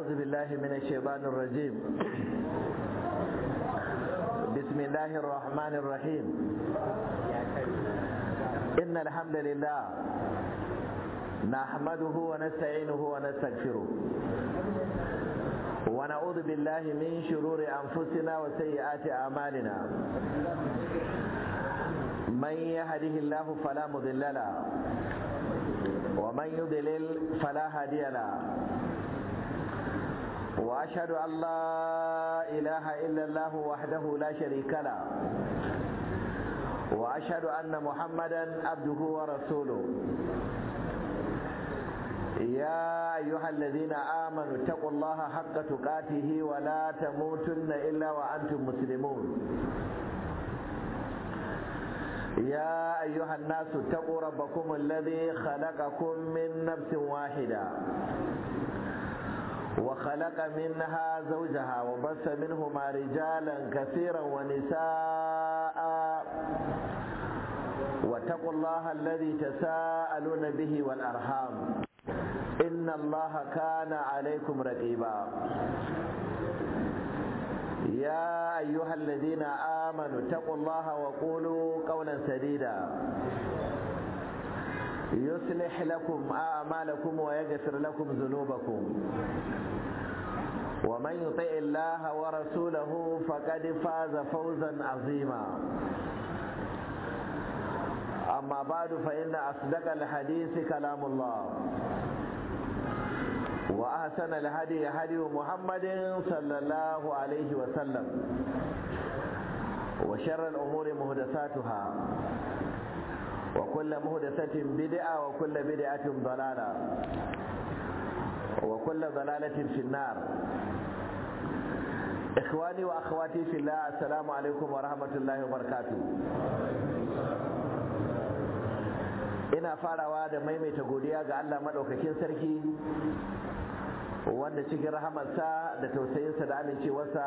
أعوذ بالله من الشيطان الرجيم بسم الله الرحمن الرحيم إن الحمد لله نحمده ونستعينه ونستغفره ونعوذ بالله من شرور أنفسنا وسيئات أعمالنا من يهده الله فلا مضل له ومن يضلل فلا هادي له واشهد ان لا اله الا الله وحده لا شريك له واشهد ان محمدا عبده ورسوله يا ايها الذين امنوا اتقوا الله حق تقاته ولا تموتن الا وانتم مسلمون يا أيها الناس اتقوا ربكم الذي خلقكم من نفس واحدة وخلق منها زوجها وبث منهما رجالا كثيرا ونساء واتقوا الله الذي تساءلون به والأرحام إن الله كان عليكم رقيبا يا أيها الذين آمنوا اتقوا الله وقولوا قولا سديدا يصلح لكم أعمالكم ويغفر لكم ذنوبكم ومن يطع الله ورسوله فقد فاز فوزا عظيما أما بعد فإن أصدق الحديث كلام الله وأحسن الهدي هدي محمد صلى الله عليه وسلم وشر الأمور مهدساتها وكل مهدسة بدعة وكل بدعة ضلالة وكل ضلالة في النار إخواني وأخواتي في الله السلام عليكم ورحمة الله وبركاته ina farawa da maimaita godiya ga Allah maɗaukakin sarki wanda cikin rahamarsa da tausayinsa da amincewarsa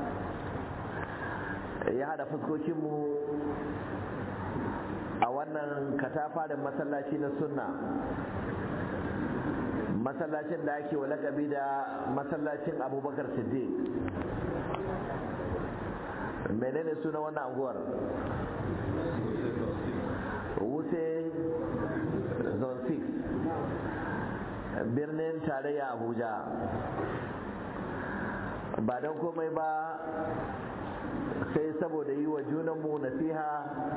ya haɗa fuskokinmu a wannan katafa da masallaci na sunna masallacin da ake wa lakabi da masallacin abubakar siddiq menene suna wannan anguwar wuse zone 6 birnin tarayya abuja ba don komai ba sai saboda yi wa junanmu nasiha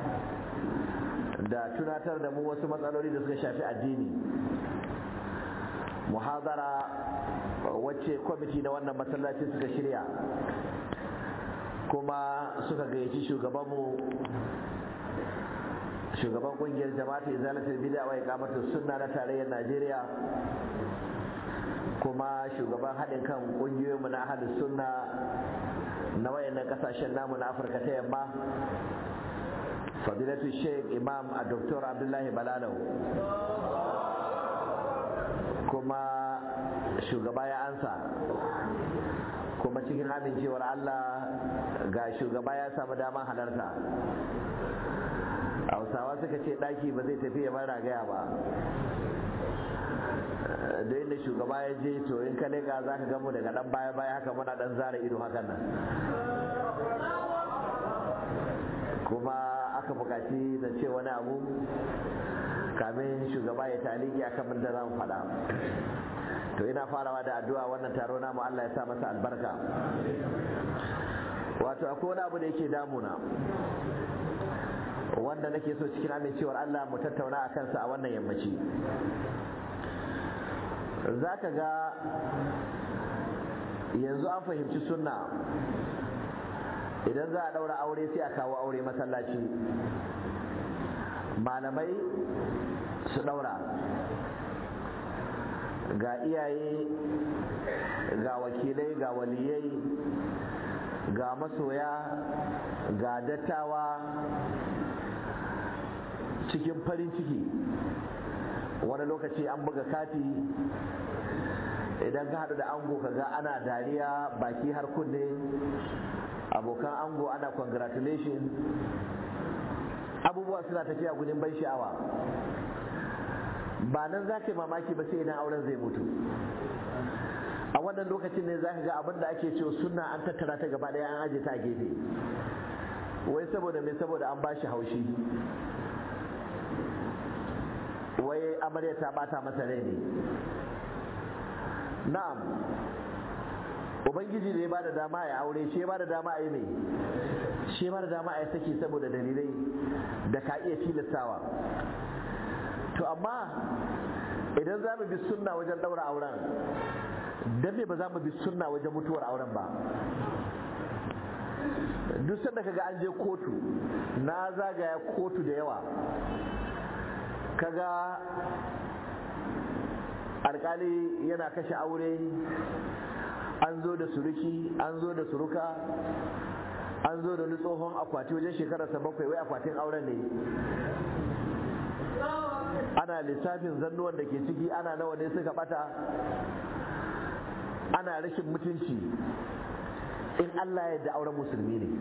da tunatar da mu wasu matsaloli da suka shafi addini muhazara wacce kwamiti na wannan masallaci suka shirya kuma suka gayyaci shugabanmu shugaban kungiyar jama'ata izalatul bid'a wa iqamatus sunna na tarayyar Najeriya kuma shugaban haɗin kan ƙungiyoyinmu na ahlus sunna na wayannan kasashen namu na Afirka ta yamma fadilatu sheikh imam a Dr. abdullahi balalau kuma shugaba ya ansa kuma cikin amincewar Allah ga shugaba ya samu damar halarta hausawa suka ce ɗaki ba zai tafi ya bar ragaya ba da inda shugaba ya je to in ka leka za ka gamu daga ɗan baya baya haka muna ɗan zara ido hakan nan kuma aka buƙaci da ce wani abu kamin shugaba ya taliki akan da za mu faɗa to ina farawa da addu'a wannan taro namu Allah ya sa masa albarka wato akwai wani abu da yake damuna wanda nake so cikin amincewar Allah mu tattauna a kansa a wannan yammaci za ka ga yanzu an fahimci sunna idan za a ɗaura aure sai a kawo aure masallaci malamai su ɗaura ga iyaye ga wakilai ga waliyai ga masoya ga dattawa cikin farin ciki wani lokaci an buga kati idan ka haɗu da ango ka ga ana dariya baki har kunne abokan ango ana congratulation abubuwa suna tafiya gudun ban sha'awa ba nan za ka yi mamaki ba sai idan auren zai mutu a wannan lokacin ne za ka ga abin da ake cewa sunna an tattara ta gaba ɗaya an aje ta a gefe wai saboda me saboda an bashi haushi wai amarya ta bata masa rai ne na'am ubangiji ne ba da dama ya aure shi ba da dama a yi mai shi ba da dama a yi saki saboda dalilai da ka iya tilastawa to amma idan za mu bi sunna wajen ɗaura auren dan me ba za mu bi sunna wajen mutuwar auren ba duk sanda kaga an je kotu na zagaya kotu da yawa kaga alkali yana kashe aure an zo da suruki an zo da suruka an zo da wani tsohon akwati wajen shekararsa bakwai wai akwatin auren ne ana lissafin zannuwan da ke ciki ana nawa ne suka bata ana rashin mutunci in Allah ya da auren musulmi ne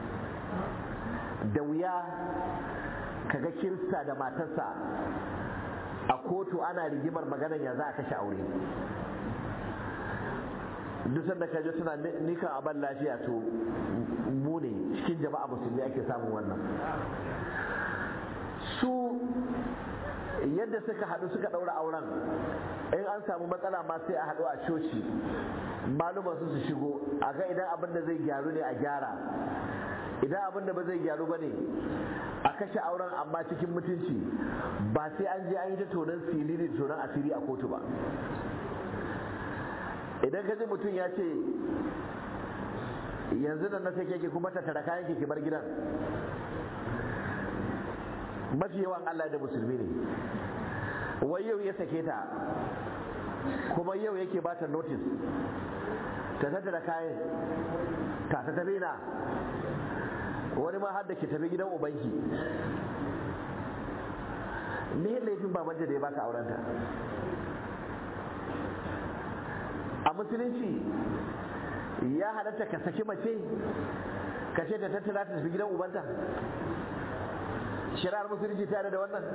da wuya kaga kirista da matarsa a kotu ana rigimar maganar ya za a kashe aure duk sanda ka je suna nikan aban lafiya to mu ne cikin jama'a musulmi ake samun wannan su yadda suka haɗu suka ɗaura auren in an samu matsala ma sai a haɗu a coci maluman su su shigo a ga idan abin da zai gyaru ne a gyara idan abin da ba zai gyaru ba ne a kashe auren amma cikin mutunci ba sai an je an yi ta tonon siliri da tonon asiri a kotu ba idan ka ji mutum ya ce yanzu da na sai keke kuma ta tara kayan ki bar gidan mafi yawan Allah da musulmi ne wai yau ya sake ta kuma yau yake ba ta notice ta tattara kayan ta ta tafi na wani ma har da ke tafi gidan ubanki me laifin babanta da ya baka aurenta a musulunci ya halatta ka saki mace ka ce ta tattara ta tafi gidan ubanta shari'ar musulunci tare da wannan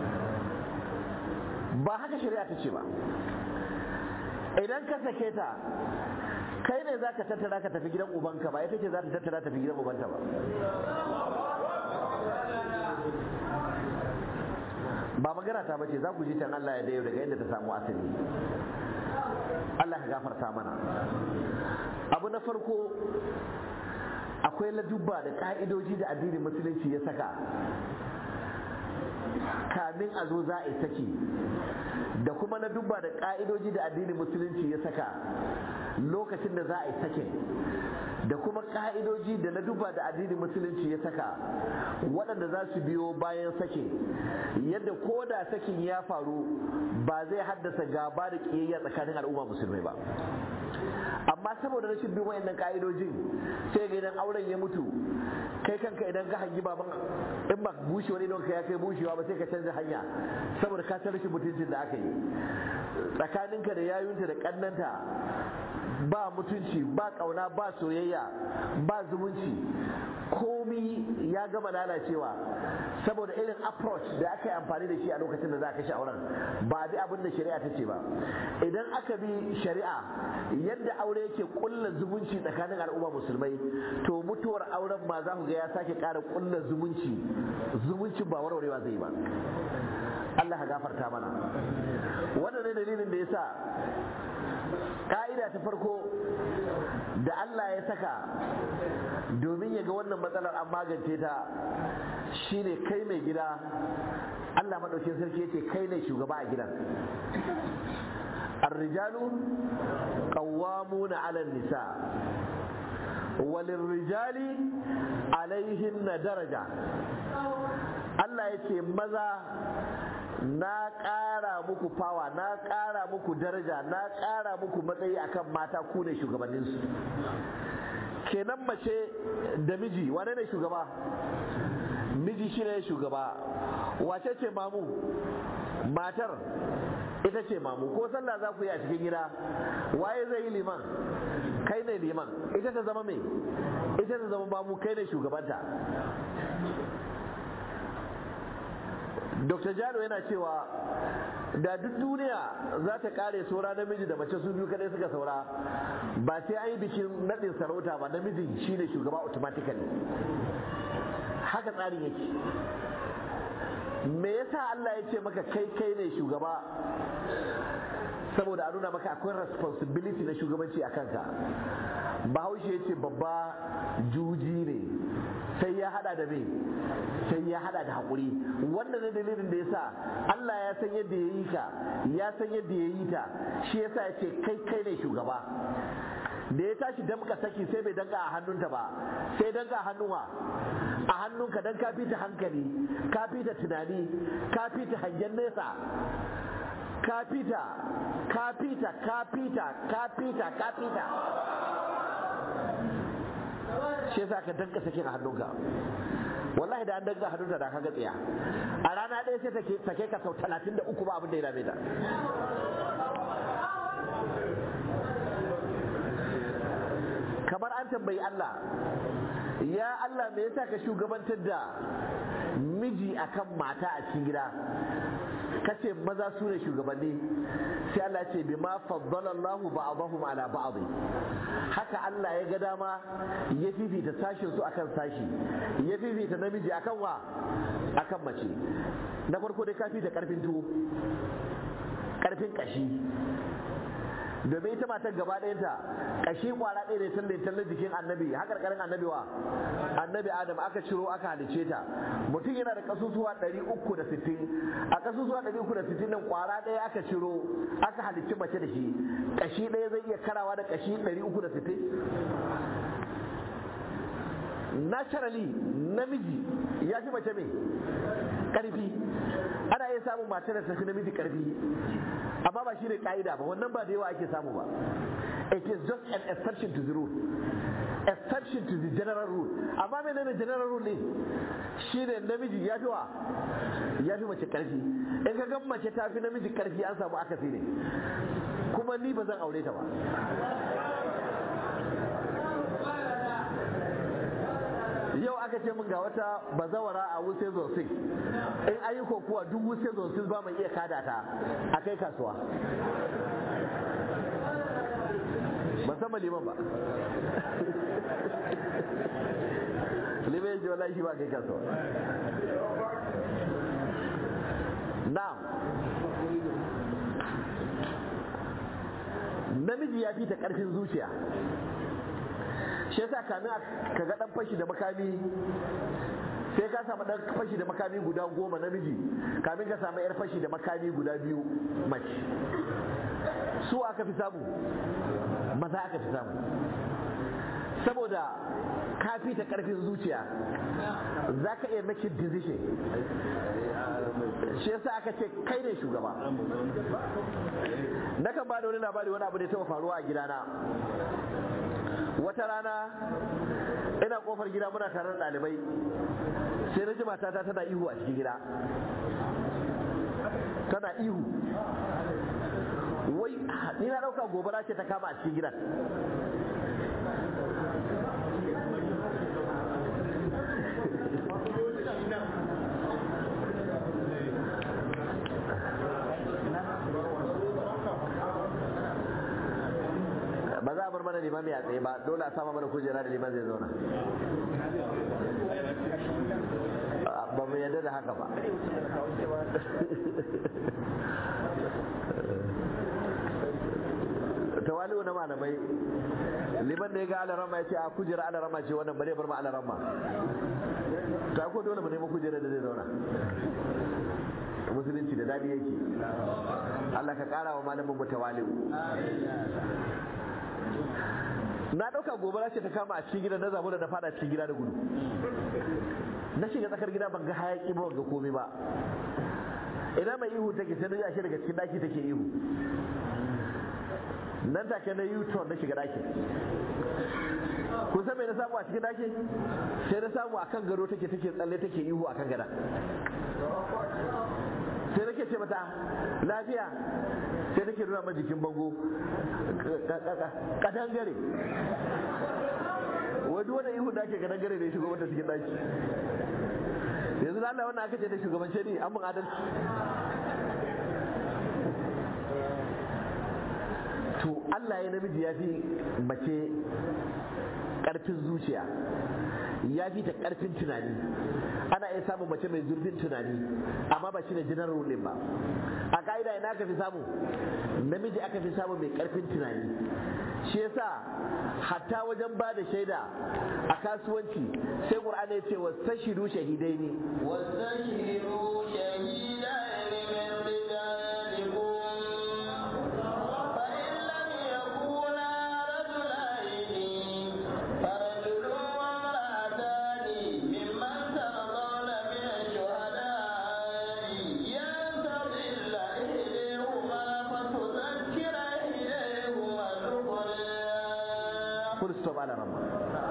ba haka shari'a ta ce ba idan ka sake ta kai ne za ka tattara ka tafi gidan ubanka ba ita ce za ta tattara tafi gidan ubanta ba ba magana ta bace za ku ji can Allah ya dayo daga inda ta samu asali Allah ya gafarta mana abu na farko akwai ladubba da ka'idoji da addinin musulunci ya saka kamin a zo za a yi saki da kuma na dubba da ka'idoji da addinin musulunci ya saka lokacin da za a yi sakin da kuma ka'idoji da na dubba da addinin musulunci ya saka waɗanda za su biyo bayan sakin yadda ko da sakin ya faru ba zai haddasa gaba da ƙiyayya tsakanin al'umma musulmai ba amma saboda rashin bin wayannan ka'idojin sai ga idan auren ya mutu kai kanka idan ka hangi baban in ba bushe wani don ka ya kai bushewa ba sai ka canza hanya saboda ka san rashin mutuncin da aka yi tsakaninka da yayunta da kannanta ba mutunci ba kauna ba soyayya ba zumunci komi ya gama lalacewa saboda irin approach da aka yi amfani da shi a lokacin da za a kashe auren ba bi abin da shari'a ta ce ba idan aka bi shari'a yadda aure yake kulla zumunci tsakanin al'umma musulmai to mutuwar auren ma za ku ga ya sake ƙara kulla zumunci zumuncin ba warwarewa zai ba Allah ka gafarta mana wannan ne dalilin da yasa ka'ida ta farko da Allah ya saka domin ya ga wannan matsalar an magance ta shine kai mai gida Allah maɗaukin sarki yace kai ne shugaba a gidan الرجال قوامون على النساء وللرجال عليهن daraja. Allah ya ce maza na ƙara muku fawa na ƙara muku daraja na ƙara muku matsayi akan mata ku ne shugabanninsu kenan mace da miji wane ne shugaba miji shi ne shugaba wace ce mamu matar ita ce mamu ko sallah za ku yi a cikin gida waye zai yi liman kai ne liman ita ta zama mai ita ta zama mamu kai ne shugabanta dr jalo yana cewa da duk duniya za ta kare saura namiji da mace su biyu kadai suka saura ba sai an yi bikin naɗin sarauta ba namijin shine shugaba automatically haka tsarin yake me yasa Allah ya ce maka kai kai ne shugaba saboda a nuna maka akwai responsibility na shugabanci a kanka bahaushe ya ce babba juji ne sai ya hada da me sai ya hada da haƙuri wannan ne dalilin da yasa Allah ya san yadda ya yi ka ya san yadda ya yi ta shi yasa ya ce kai kai ne shugaba da ya tashi damka saki sai bai danka a hannunta ba sai danka a hannuwa a hannunka dan ka fita hankali ka fita tunani ka fita hangen nesa ka fita ka fita ka fita ka fita ka fita shi yasa ka danka sakin a hannunka wallahi da an danka hannunta da kaga tsaya a rana ɗaya sai take sake ka sau talatin da uku ba abin da ya dame ta kamar an tambayi Allah ya Allah me yasa ka shugabantar da miji akan mata a cikin gida kace maza su ne shugabanni sai Allah ce bi ma faddala Allahu ba'dahum ala ba'd haka Allah ya ga dama ya fifita sashin su akan sashi ya fifita namiji akan wa akan mace na farko dai kafi da karfin tuwo karfin kashi domin ita matar gaba ɗayanta ƙashi kwara ɗaya ne tun da tallar jikin annabi haka ƙarƙarin annabi wa annabi adam aka ciro aka halice ta mutum yana da ƙasusuwa ɗari uku da sittin a ƙasusuwa ɗari uku da sittin nan kwara ɗaya aka ciro aka halicci mace da shi ƙashi ɗaya zai iya karawa da ƙashi ɗari uku da sittin naturally namiji ya fi mace mai ƙarfi ana iya samun mace da tafi namiji ƙarfi amma ba shi ne ka'ida ba wannan ba da yawa ake samu ba it is just an exception to the rule exception to the general rule amma menene general rule ne shine namiji ya fi wa ya fi mace karfi in ka gan mace ta fi namiji karfi an samu akasi ne kuma ni ba zan aure ta ba yau aka ce min ga wata bazawara a wuse zosin in ayi kokuwa duk wuse zosin ba mai iya kada ta a kai kasuwa ban san liman ba liman yake wallahi shi ba kai kasuwa na'am namiji ya fi ta karfin zuciya shi yasa kamin ka ga dan fashi da makami sai ka samu dan fashi da makami guda goma namiji kamin ka samu yar fashi da makami guda biyu mace su aka fi samu maza aka fi samu saboda ka fi ta karfin zuciya za ka iya make decision shi yasa aka ce kai ne shugaba nakan ba da wani labari wani abu da ya taɓa faruwa a gidana wata rana ina kofar gida muna tare da ɗalibai sai na ji matata tana ihu a cikin gida tana ihu wai ni na ɗauka gobara ce ta kama a cikin gidan ba za a bar mana limami a tsaye ba dole a sama mana kujera da liman zai zauna ba mu yadda da haka ba tawali'u na malamai liman da ya ga alarama ya ce a kujera alarama ce wannan bare bar ma alarama ta ko dole mu nemi kujera da zai zauna musulunci da dadi yake Allah ka kara wa malamin mu tawali'u na ɗauka gobara ce ta kama a cikin gida na zamu da na fada cikin gida da gudu na shiga tsakar gida ban ga hayaki ba ban ga komai ba ina mai ihu take sai na ashe daga cikin daki take ihu nan take na u-turn na shiga daki kun san me na samu a cikin daki sai na samu akan gado take take tsalle take ihu akan gada sai nake ce mata lafiya sai nake nuna ma jikin bango kadangare wani wani ihu da ake kadangare ne shigo wata cikin daki yanzu da Allah wannan aka ce da shugabance ne an mun adalci to Allah ya namiji ya fi mace ƙarfin zuciya ya fi ta ƙarfin tunani ana iya samun mace mai zurfin tunani amma ba shi ne general ruling ba a ka'ida ina aka fi samu namiji aka fi samu mai ƙarfin tunani shi yasa hatta wajen ba da shaida a kasuwanci sai ƙur'ani ya ce wasu shidu shahidai ne واستشهدوا شهيدين من رجالكم فإن لم يكونا رجلين فرجل وامرأتان ممن ترضون من الشهداء ينتظل إحداهما فتذكر إحداهما الأخرى full stop ana ramma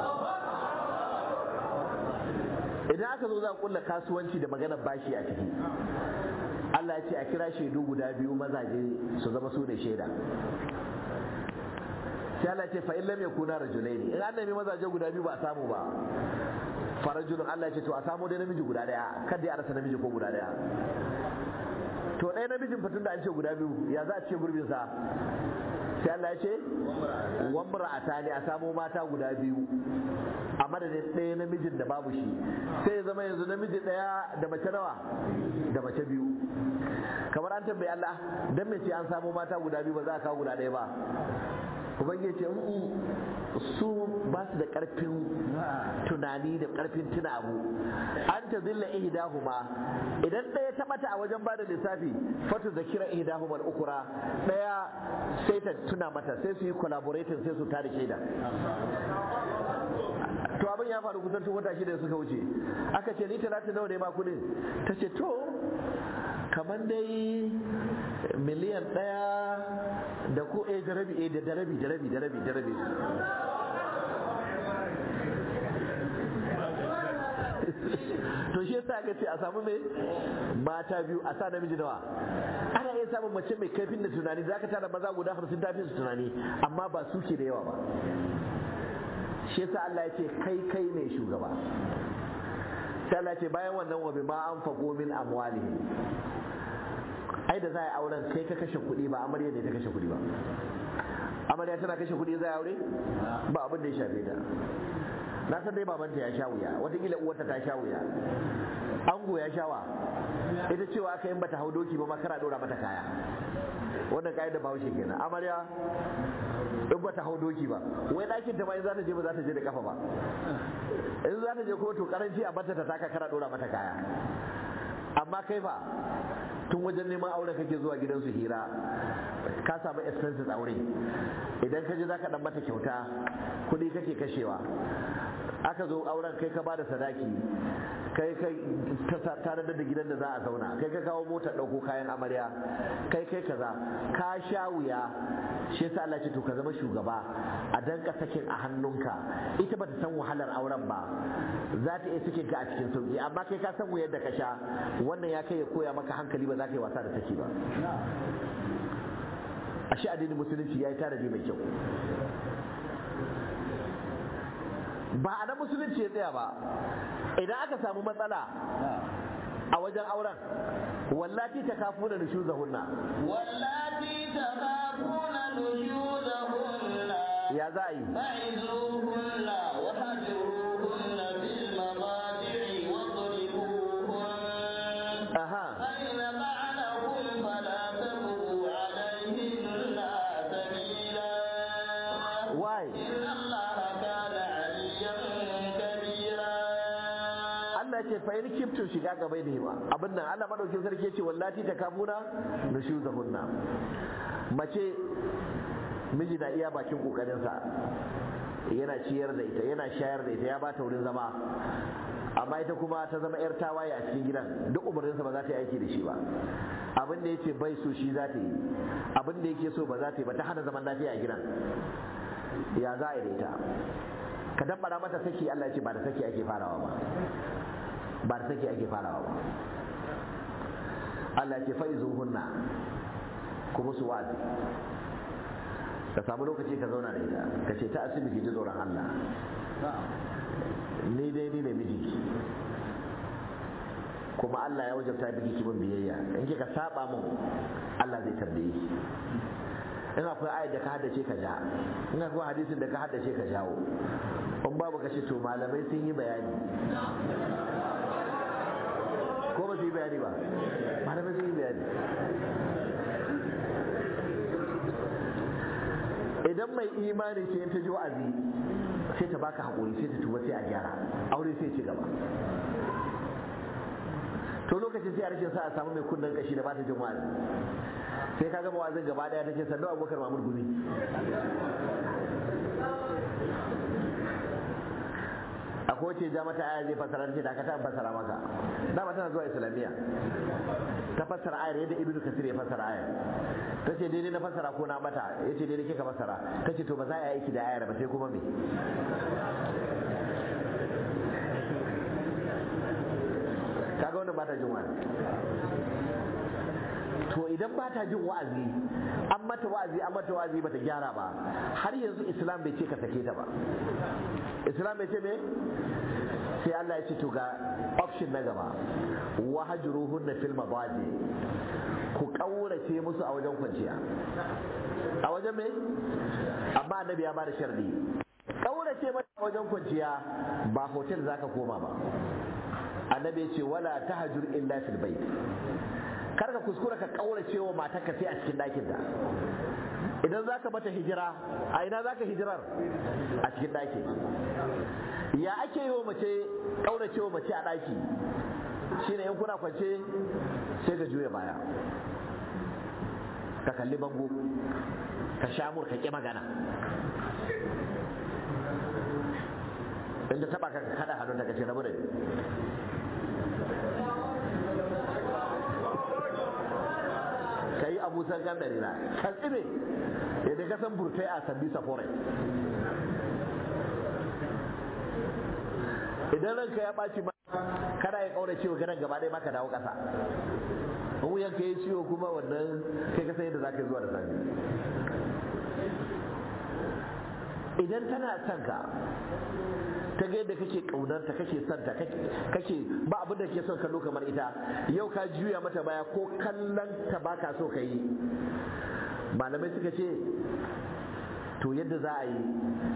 idan aka zo za a kulla kasuwanci da maganar bashi a ciki Allah ya ce a kira shaidu guda biyu mazaje su zama su ne shaida sai Allah ya ce fa in lam yakuna rajulaini in an nemi mazaje guda biyu ba a samu ba farajulun Allah ya ce to a samu dai namiji guda daya kada ya rasa namiji ko guda daya to ɗaya namijin fatun da an ce guda biyu ya za a ce gurbin sa sai Allah ya ce wamra a ne a samo mata guda biyu a madadin ɗaya namijin da babu shi sai ya zama yanzu namiji ɗaya da mace nawa da mace biyu kamar an tambayi Allah dan me ce an samo mata guda biyu ba za a kawo guda ɗaya ba ubangiji ce "Mm, su ba su da karfin tunani da karfin tuna abu an ta zilla ihdahuma idan ɗaya ta bata a wajen bada lissafi fatu zakira ihdahuma al-ukura ɗaya sai ta tuna mata sai su yi collaborating sai su tada shaida to abin ya faru kusan tun wata shida da suka wuce aka ce ni talatin nawa ne ma kudin ta ce to kamar dai miliyan ɗaya da ko eh da rabi eh da rabi da rabi da rabi da rabi to shi yasa aka ce a samu mai mata biyu a sa namiji nawa ana iya samun mace mai kaifin da tunani za ka tara maza guda hamsin tafi su tunani amma ba su ke da yawa ba shi yasa Allah ya ce kai kai ne shugaba sai Allah ya ce bayan wannan wa bima anfaqu min amwalihim ai da za a auren kai ka kashe kuɗi ba amarya ne ta kashe kuɗi ba amarya tana kashe kuɗi za a aure ba abin da ya shafe ta na san dai babanta ya sha wuya watakila uwarta ta sha wuya ango ya shawa ita cewa aka yin bata hau doki ba ma kara dora mata kaya wannan kayan da bahaushe kenan amarya in bata hau doki ba wai ɗakin ta ma in za ta je ba za ta je da kafa ba in za ta je kotu karanci a bata ta taka kara dora mata kaya amma kai fa tun wajen neman aure kake zuwa gidansu hira ka samu expenses aure idan ka je za ka dan mata kyauta kuɗi kake kashewa aka zo auren kai ka bada sadaki kai kai tare da gidan da za a zauna kai ka kawo motar ɗauko kayan amarya kai kai kaza ka sha wuya shi yasa Allah ce to ka zama shugaba a danka sakin a hannunka ita bata san wahalar auren ba za ta iya sakin ka a cikin sauki amma kai ka san wuyar da ka sha wannan ya kai ya koya maka hankali ba za ka yi wasa da take ba ashe addinin musulunci ya yi tanadi mai kyau ba a nan musulunci ya tsaya ba idan aka samu matsala a wajen auren wallati ta kafu da nushu zahunna واللاتي تخافون نشوزهن ya za a yi فعزوهن وهجروهن في المضاجع واضربوهن aha فإن فعلهم فلا تبغوا عليهن سبيلا why إن الله كان عليا كبيرا Allah ce fa in kiftu shiga gaba da hima abin nan Allah madaukin sarki ya ce wallati ta kafuna nushuzahunna mace miji na iya bakin kokarinsa yana ciyar da ita yana shayar da ita ya bata wurin zama amma ita kuma ta zama yar tawaye a cikin gidan duk umarninsa ba za ta yi aiki da shi ba abin da yace bai so shi za ta yi abin da yake so ba za ta yi ba ta hana zaman lafiya a gidan ya za a yi da ita ka dabbara mata saki Allah ya ce ba da saki ake farawa ba ba da saki ake farawa ba Allah ya ce fa'izuhunna ku musu wa'azi ka samu lokaci ka zauna da ita ka ce ta asibi ki ji tsoron Allah ni dai ni ne miji kuma Allah ya wajabta biki kimin biyayya in kika saba mun Allah zai tambaye ki in akwai ayat da ka haddace ka ja in akwai hadisin da ka haddace ka jawo in babu ka ce to malamai sun yi bayani ko ba su yi bayani ba malamai sun yi bayani idan mai imani ce ta ji wa'azi sai ta baka haƙuri sai ta tuba sai a gyara aure sai ci gaba to lokacin sai a rashin sa a samu mai kunnen kashi da ba ta jin wa'azi sai ka gama wa'azin gaba daya ta ce sannu abubakar mamur gumi a kowace ja mata aya zai fasara ce da ka ta fasara maka dama tana zuwa islamiyya ta fassara ayar yadda ibnu kasir ya fassara ayar ta ce daidai na fassara ko na bata ya ce daidai kika fassara ta ce to ba za a yi aiki da ayar ba sai kuma me kaga wannan ba ta jin wa'azi to idan ba ta jin wa'azi an mata wa'azi an mata wa'azi bata gyara ba har yanzu islam bai ce ka sake ta ba islam bai ce me sai Allah ya ce to ga option na gaba wa hajruhunna fil madaji ku kaurace musu a wajen kwanciya a wajen me amma annabi ya bada sharadi kaurace mata a wajen kwanciya ba hotel zaka koma ba annabi ya ce wala tahjur illa fil bait kar ka kuskura ka kaurace wa matarka sai a cikin ɗakin ta idan za ka mata hijira a ina za ka hijirar a cikin ɗaki ya ake yi wa mace kaurace wa mace a ɗaki shine in kuna kwance sai ka juya baya ka kalli bango ka shamur ka ƙi magana inda taba ka kada hannun da ka ce rabu da ni ka yi abu san kan dalila ka tsime yadda ka san burtai a sabbi safore idan ranka ya ɓaci ma kada ya kaura ciwo ganin gaba ɗaya maka dawo ƙasa in wuyan ka yi ciwo kuma wannan kai ka san yadda za ka yi zuwa da safe idan tana son ka ta ga yadda kake ƙaunarta kake son ta kake ba abin da ke son kallo kamar ita yau ka juya mata baya ko kallon ta baka so ka yi malamai suka ce to yadda za a yi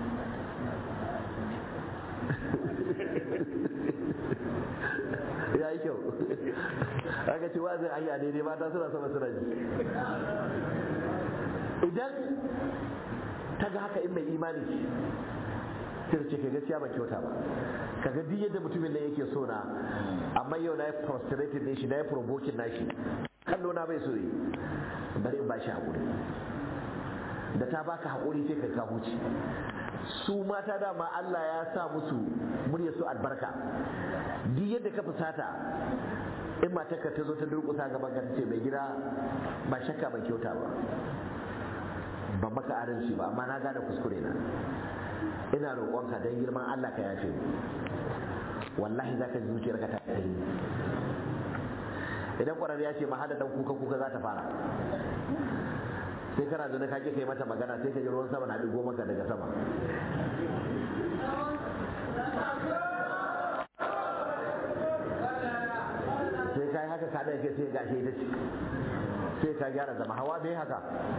ya yi kyau aka ce wazin ayi a daidai mata suna sama suna ji idan ta ga haka in mai imani ce sai ce ka gaskiya ban kyauta ba ka ga duk yadda mutumin nan yake so na amma yau na yi prostrated ne shi na yi provoking na shi kallo na bai so yi bari in ba shi haƙuri da ta baka haƙuri sai ka ka huce su mata dama Allah ya sa musu murya su albarka duk yadda ka fusata in matarka ta zo ta durƙusa gaban ka ce mai gida ba shakka ban kyauta ba ban maka adalci ba amma na gane kuskure na ina roƙonka don girman Allah ka yafe mu wallahi zaka ji zuciyarka ta yi idan ƙwararri ya ce ma hada dan kuka kuka za ta fara sai kana zaune ka kai mata magana sai ka ji ruwan sama na ɗigo maka daga sama sai ka yi haka ka ɗaya kai sai gashi ita ce sai ka gyara zama hawa bai haka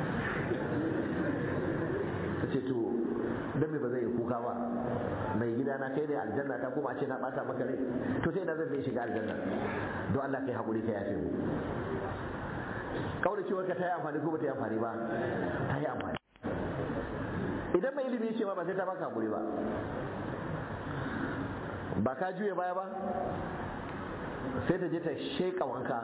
ta ce to don me ba zai yi kuka ba mai gida na kai ne aljanna ta kuma a ce na bata maka rai to sai ina zan zai shiga aljanna don Allah kai hakuri ka yafe mu kauracewar ka ta yi amfani ko ba ta yi amfani ba ta yi amfani idan mai ilimi ce ma ba sai ta baka hakuri ba ba ka juye baya ba sai ta je ta sheka wanka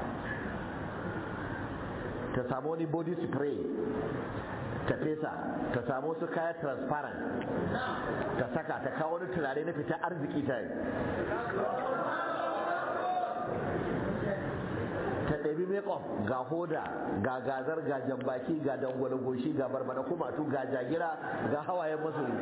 ta samu wani body spray ta fesa ta samu su kaya transparent ta saka ta kawo wani turare na fita arziki ta yi ta ɗabi makeup ga hoda ga gazar ga jambaki ga dangwale goshi ga barbada kumatu ga jagira ga hawayen masuri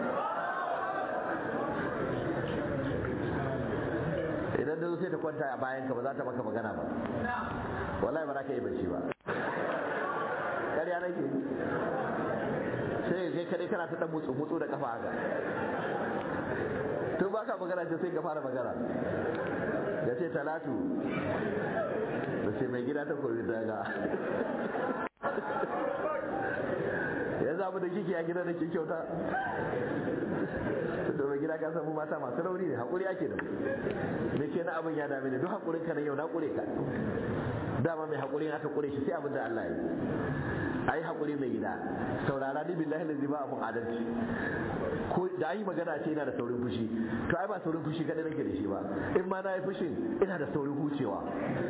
idan da sai ta kwanta a bayan ka ba za ta maka magana ba wallahi ba za ka yi bacci ba ƙarya nake sai kai kadai kana ta dan mutsu mutsu da kafa haka to ba ka magana ce sai ka fara magana ya ce talatu da ce mai gida ta koyi daga ya zamu da kike a gida da ke kyauta to mai gida ka samu mata masu rauni ne hakuri ake da me ke na abin ya dame ne duk hakurin ka na yau na kure ka dama mai hakuri aka kure shi sai abin da Allah ya yi ayi hakuri mai gida saurara ni billahi lazi ba abun adalci ko da ayi magana ce ina da saurin fushi to ai ba saurin fushi kadai nake da shi ba in ma na yi fushin ina da saurin hucewa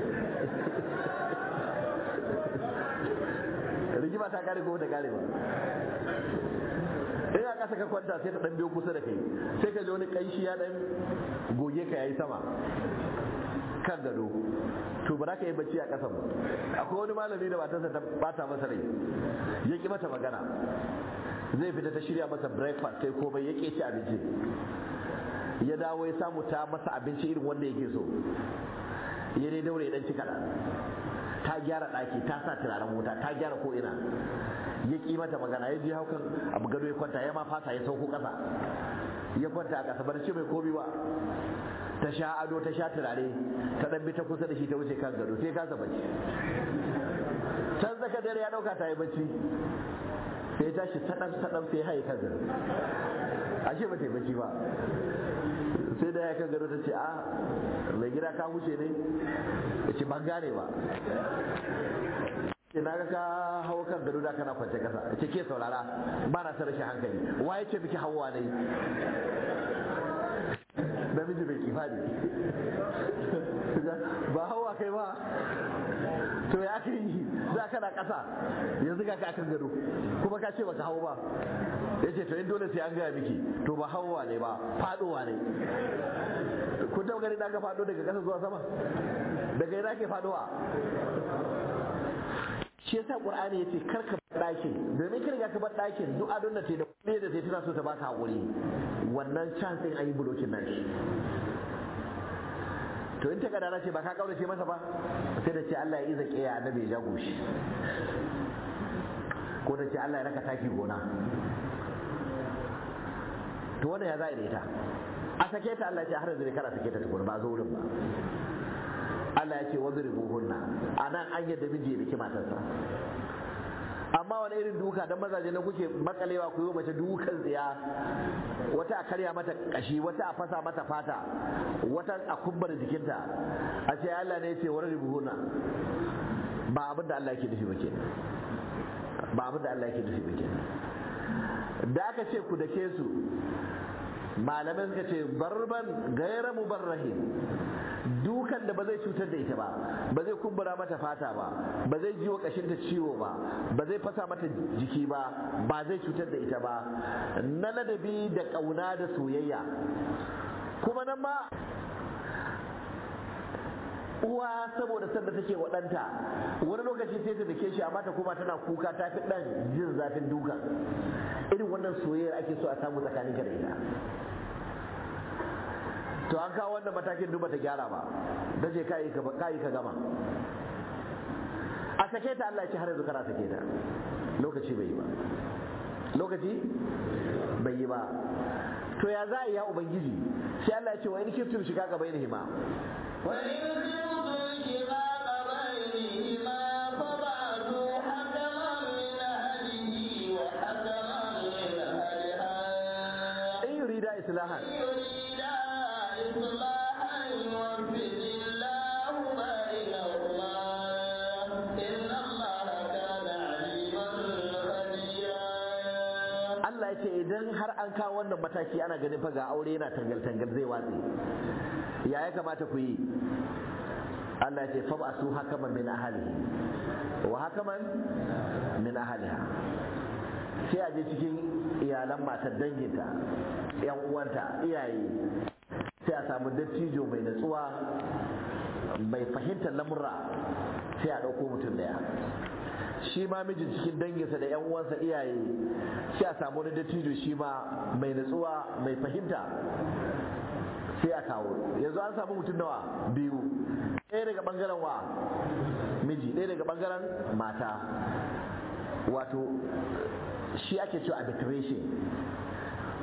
rigima ta kare ko ta kare ba in a ƙasa ka kwanta sai ta ɗan biyo kusa da kai sai ka ji wani ƙanshi ya ɗan goge ka yayi sama kan gado to ba za ka yi bacci a ƙasan ba akwai wani malami da matarsa ta bata masa rai ya ƙi mata magana zai fita ta shirya masa breakfast sai komai ya ƙi ci abinci ya dawo ya samu ta masa abinci irin wanda yake so ya dai daure ya ɗan ci kaɗan ta gyara ɗaki ta sa turaren wuta ta gyara ko ina ya ƙi mata magana ya je haukan abu gado ya kwanta ya ma fasa ya sauko ƙasa ya kwanta a ƙasa barci mai komi ba ta sha ado ta sha turare ta ɗan bi ta kusa da shi ta wuce kan gado sai kasa bacci can zaka dare ya ɗauka ta yi bacci sai ya tashi saɗan saɗan sai haye kan gado ashe ba ta yi bacci ba sai da ya kan gado ta ce a mai gida ka wuce ne ya ce ban gane ba ce na ga ka hawa kan gado da kana kwance kasa ce ke saurara ba na rashin hankali wa ya ce miki hawa ne namiji bai kifa ne ba hawa kai ba to ya aka yi za ka na kasa yanzu ga ka akan gado kuma ka ce baka hawa ba ya ce to in dole sai an gaya miki to ba hawa ne ba fadowa ne kun taɓa gani na ga fado daga ƙasa zuwa sama daga ina ke fadowa shi yasa qur'ani yace kar ka bar ɗakin domin ka riga ka bar ɗakin duk adon da ta da kuɗi da ta tana so ta baka hakuri wannan chance din ayi bulokin nan shi to in ta kadara ce ba ka kaurace masa ba sai da ce Allah ya iza kiya annabi ya jago shi ko da ce Allah ya raka taki gona to wanda ya za'a da ita a sake ta Allah ya ce har yanzu kana sake ta tukuna ba zo wurin ba Allah ya ce wadribuhunna anan an yadda miji ya biki matarsa amma wani irin duka dan mazaje na kuke makalewa ku yi mace dukan tsiya wata a karya mata kashi wata a fasa mata fata wata a kubbar jikinta a ce Allah ne ya ce wadribuhunna ba abin da Allah yake nufi ba kenan ba abin da Allah yake nufi ba kenan da aka ce ku dake su malamai suka ce barban gaira mubarrahin dukan da ba zai cutar da ita ba ba zai kumbura mata fata ba ba zai jiwo kashinta ciwo ba ba zai fasa mata jiki ba ba zai cutar da ita ba na ladabi da ƙauna da soyayya kuma nan ma uwa saboda sanda take wa ɗanta wani lokaci sai ta dake shi amma ta kuma tana kuka ta fi ɗan jin zafin duka irin wannan soyayyar ake so a samu tsakaninka da ita to an kawo wannan matakin duba ta gyara ba da je kayi ka gama a sake ta Allah ya ce har yanzu kana sake ta lokaci bai yi ba lokaci bai yi ba to ya za a yi ya ubangiji sai Allah ya ce wa in kiftum shiga gaba yin hima وإن خفتم شقاق بينهما فبعثوا حكما من أهله وحكما من أهلها in yurida islahan يريدا إصلاحا يوفق الله بينهما إن الله كان عليما خبيرا Allah ya ce idan har an kawo wannan mataki ana ganin fa ga aure yana tangal-tangal zai watse ya ya kamata ku yi Allah ya ce fa ba su hakaman min ahalihi wa hakaman min ahaliha sai a je cikin iyalan matar danginta yan uwanta iyaye sai a samu dattijo mai natsuwa mai fahimtar lamurra sai a ɗauko mutum daya shi ma mijin cikin danginsa da yan uwansa iyaye sai a samu wani dattijo shi ma mai natsuwa mai fahimta sai a kawo yanzu an samu mutum nawa biyu ɗaya daga ɓangaren wa miji ɗaya daga ɓangaren mata wato shi ake cewa arbitration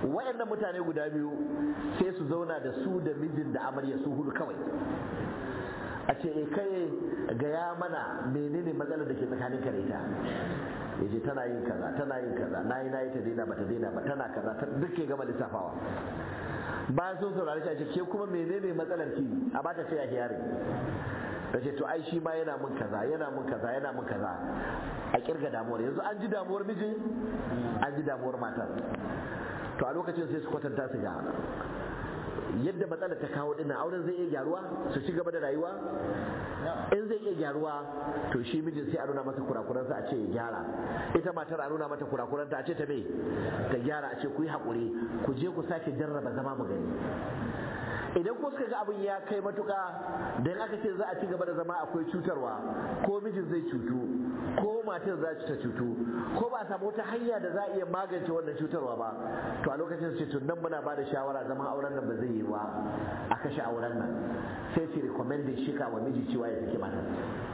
wayannan mutane guda biyu sai su zauna da su da mijin da amarya su hudu kawai a ce e kai gaya mana menene matsalar da ke tsakanin ka da ita yaje tana yin kaza tana yin kaza nayi nayi ta daina bata daina ba tana kaza ta duk ke gama lissafawa bayan sun saurari shi a ce ke kuma menene matsalar ki a bata sai a hiyari da ce to ai shi ma yana mun kaza yana mun kaza yana mun kaza a kirga damuwar yanzu an ji damuwar mijin an ji damuwar matar to a lokacin sai su kwatanta su ga yadda matsalar ta kawo dinnan auren zai iya gyaruwa su ci gaba da rayuwa in zai iya gyaruwa to shi mijin sai a nuna masa kurakuransa a ce ya gyara ita matar a nuna mata kurakuranta a ce ta me ta gyara a ce ku yi haƙuri ku je ku sake jarraba zama mu gani idan ko suka ga abin ya kai matuka dan aka ce za a ci gaba da zama akwai cutarwa ko mijin zai cutu ko matar za ta cutu ko ba a samu wata hanya da za a iya magance wannan cutarwa ba to a lokacin sai to nan muna bada shawara zaman auren nan ba zai yi wa a kashe auren nan sai su recommend shika wa miji cewa ya saki matar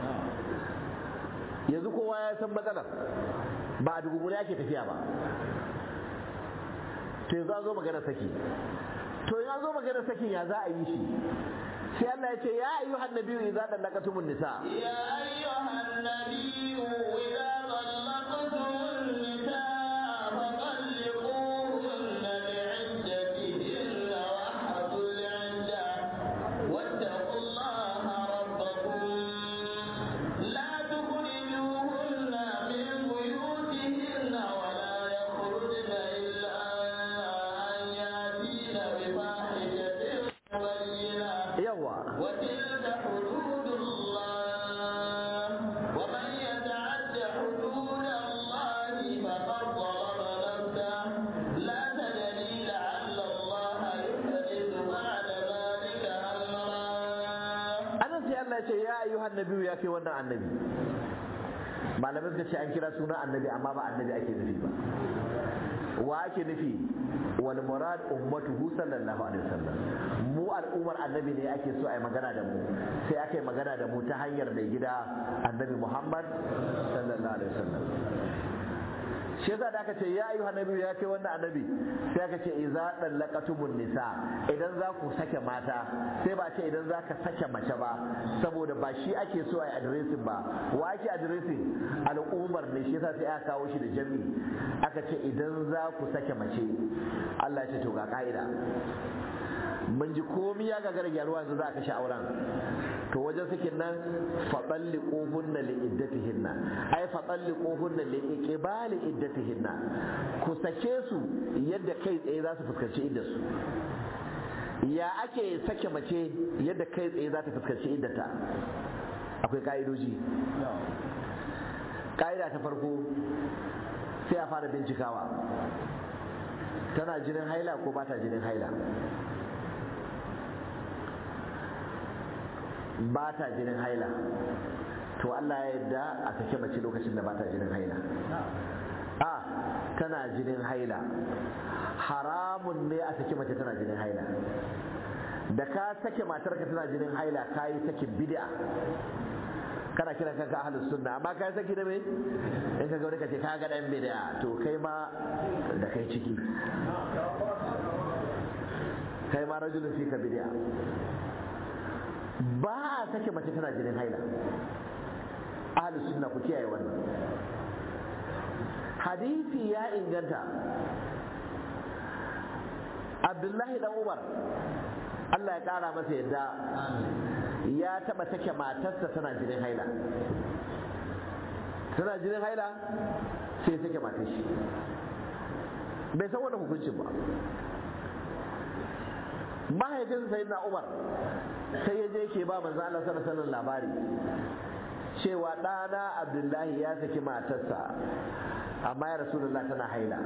yanzu kowa ya san matsalar ba a dugumuni ake tafiya ba to yanzu an zo magana saki to ya zo magana sakin ya za a yi shi sai Allah ya ce ya ayyuhan nabiyyu idza dallaqatumun nisa يا أيها النبي إذا طلقتم النساء فطلقوهن لعدتهن واحفظوا العدة واتقوا الله ربكم لا تخرجوهن من بيوتهن ولا يخرجن إلا أن يأتين بفاحشة مبينة yawa وتلك حدود الله ومن يتعد حدود الله فقد ظلم نفسه لا تدري لعل الله يحدث بعد ذلك أمرا anan sai Allah ya ce ya ayyuhan nabiyyu ya kai wannan annabi malamai suka ce an kira sunan annabi amma ba annabi ake nufi ba wa ake nufi wal murad ummatuhu sallallahu alaihi wasallam mu al'ummar annabi ne ake so a yi magana da mu sai aka yi magana da mu ta hanyar mai gida annabi Muhammad sallallahu alaihi wasallam shi yasa da aka ce ya ayyuha nabi ya kai wannan annabi sai aka ce idza dallaqatumun nisa idan za ku sake mata sai ba ce idan za ka sake mace ba saboda ba shi ake so a yi addressing ba wa ake addressing al'ummar ne shi yasa sai aka kawo shi da jami aka ce idan za ku sake mace Allah ya ce to ga ka'ida mun ji komi ya gagara gyaruwa yanzu za a kashe auren to wajen sakin nan faɗalli ƙohunna li iddatihinna ai faɗalli ƙohunna li iqbali iddatihinna ku sake su yadda kai tsaye za su fuskanci iddarsu ya ake sake mace yadda kai tsaye za ta fuskanci iddata akwai ka'idoji ka'ida ta farko sai a fara bincikawa tana jinin haila ko ba ta jinin haila ba ta jinin haila to Allah ya yarda a sake mace lokacin da ba ta jinin haila a tana jinin haila haramun ne a sake mace tana jinin haila da ka sake matarka tana jinin haila ka yi sakin bid'a kana kira kanka ahlus sunna amma ka yi saki da me in ka ga wani ka ce ka ga dan bid'a to kai ma da kai ciki kai ma rajulun fi ka bid'a ba a sake mace tana jinin haila ahlus sunna ku kiyaye wannan hadisi ya inganta abdullahi dan umar Allah ya kara masa yadda ya taba sake matarsa tana jinin haila tana jinin haila sai sake matar shi bai san wannan hukuncin ba mahaifin sayyidina umar sai ya je ke ba manzo Allah sallallahu alaihi labari cewa ɗana Abdullahi ya saki matarsa amma ya Rasulullah tana haila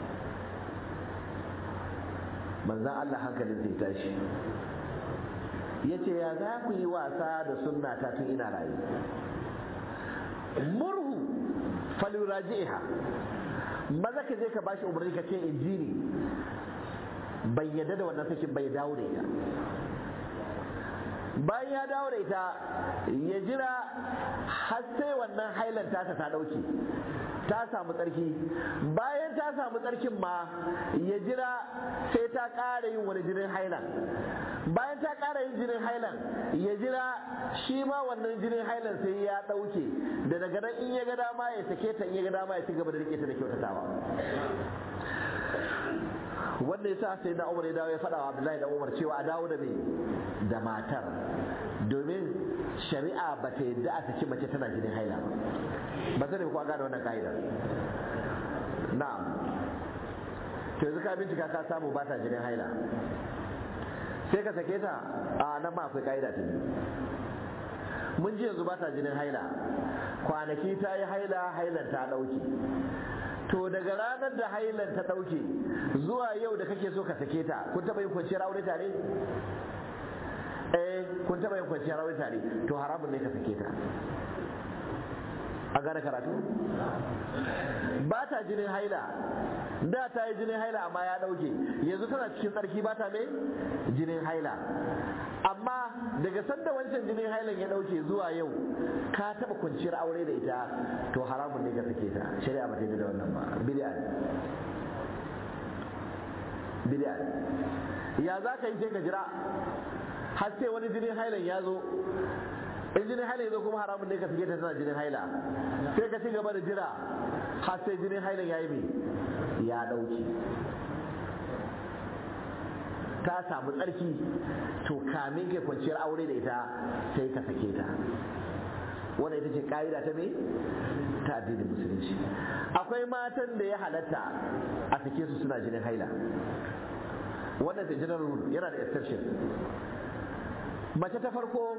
manzon Allah hankalin zai tashi ya ce ya za ku yi wasa da sunna ta tun ina rayu murhu faluraji'iha maza ka je ka bashi umarni ka ce injini bai yadda da wannan sakin bai dawo da ita bayan ya dawo da ita ya jira har sai wannan hailan tasa ta dauke ta samu tsarki bayan ta samu tsarkin ma ya jira ta ƙara yin wani jinin hailan bayan ta ƙara yin jinin hailan ya jira shi ma wannan jinin hailan sai ya ɗauke da daga nan in ya ga dama ya sake ta in ya ga dama ya ci gaba da rike ta da kyautatawa wanda yasa sai na Umar ya dawo ya faɗa wa Abdullahi da Umar cewa a dawo da me da matar domin shari'a ba ta yadda a saki mace tana jinin haila ba ba sani ko gane wannan ka'idar na'am to yanzu ka bincika ka samu ba ta jinin haila sai ka sake ta a nan ma akwai ka'ida ta mun ji yanzu ba ta jinin haila kwanaki ta yi haila hailan ta ɗauke to daga ranar da hailan ta ɗauke zuwa yau da kake so ka sake ta kun taɓa yin kwanciyar aure tare eh kun taɓa yin kwanciyar aure tare to haramun ne ka sake ta an gane karatu ba ta jinin haila da ta yi jinin haila amma ya ɗauke yanzu tana cikin tsarki ba ta mai jinin haila amma daga sanda wancan jinin hailan ya ɗauke zuwa yau ka taɓa kwanciyar aure da ita to haramun ne ka sake ta shari'a ba ta yi da wannan ba bid'a bid'a ya za ka yi sai ka jira har sai wani jinin hailan ya zo in jinin haila ya zo kuma haramun ne ka sake ta tana jinin haila sai ka ci gaba da jira har sai jinin hailan ya yi mai ya ɗauke ta samu tsarki to kamin kai kwanciyar aure da ita sai ka sake ta wanda ita ce ka'ida ta me ta addinin musulunci akwai matan da ya halatta a sake su suna jinin haila wannan da general rule yana da exception mace ta farko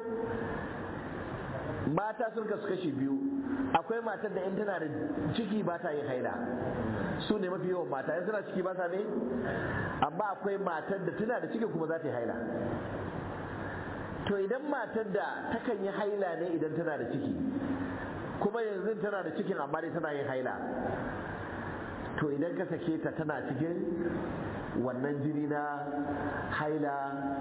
mata sun kasu kashi biyu akwai matar da in tana da ciki ba ta yin haila su ne mafi yawan mata in tana ciki ba ta ne amma akwai matar da tana da ciki kuma za ta yi haila to idan matar da takan yi haila ne idan tana da ciki kuma yanzu tana da cikin amma dai tana yin haila to idan ka sake ta tana cikin wannan jini na haila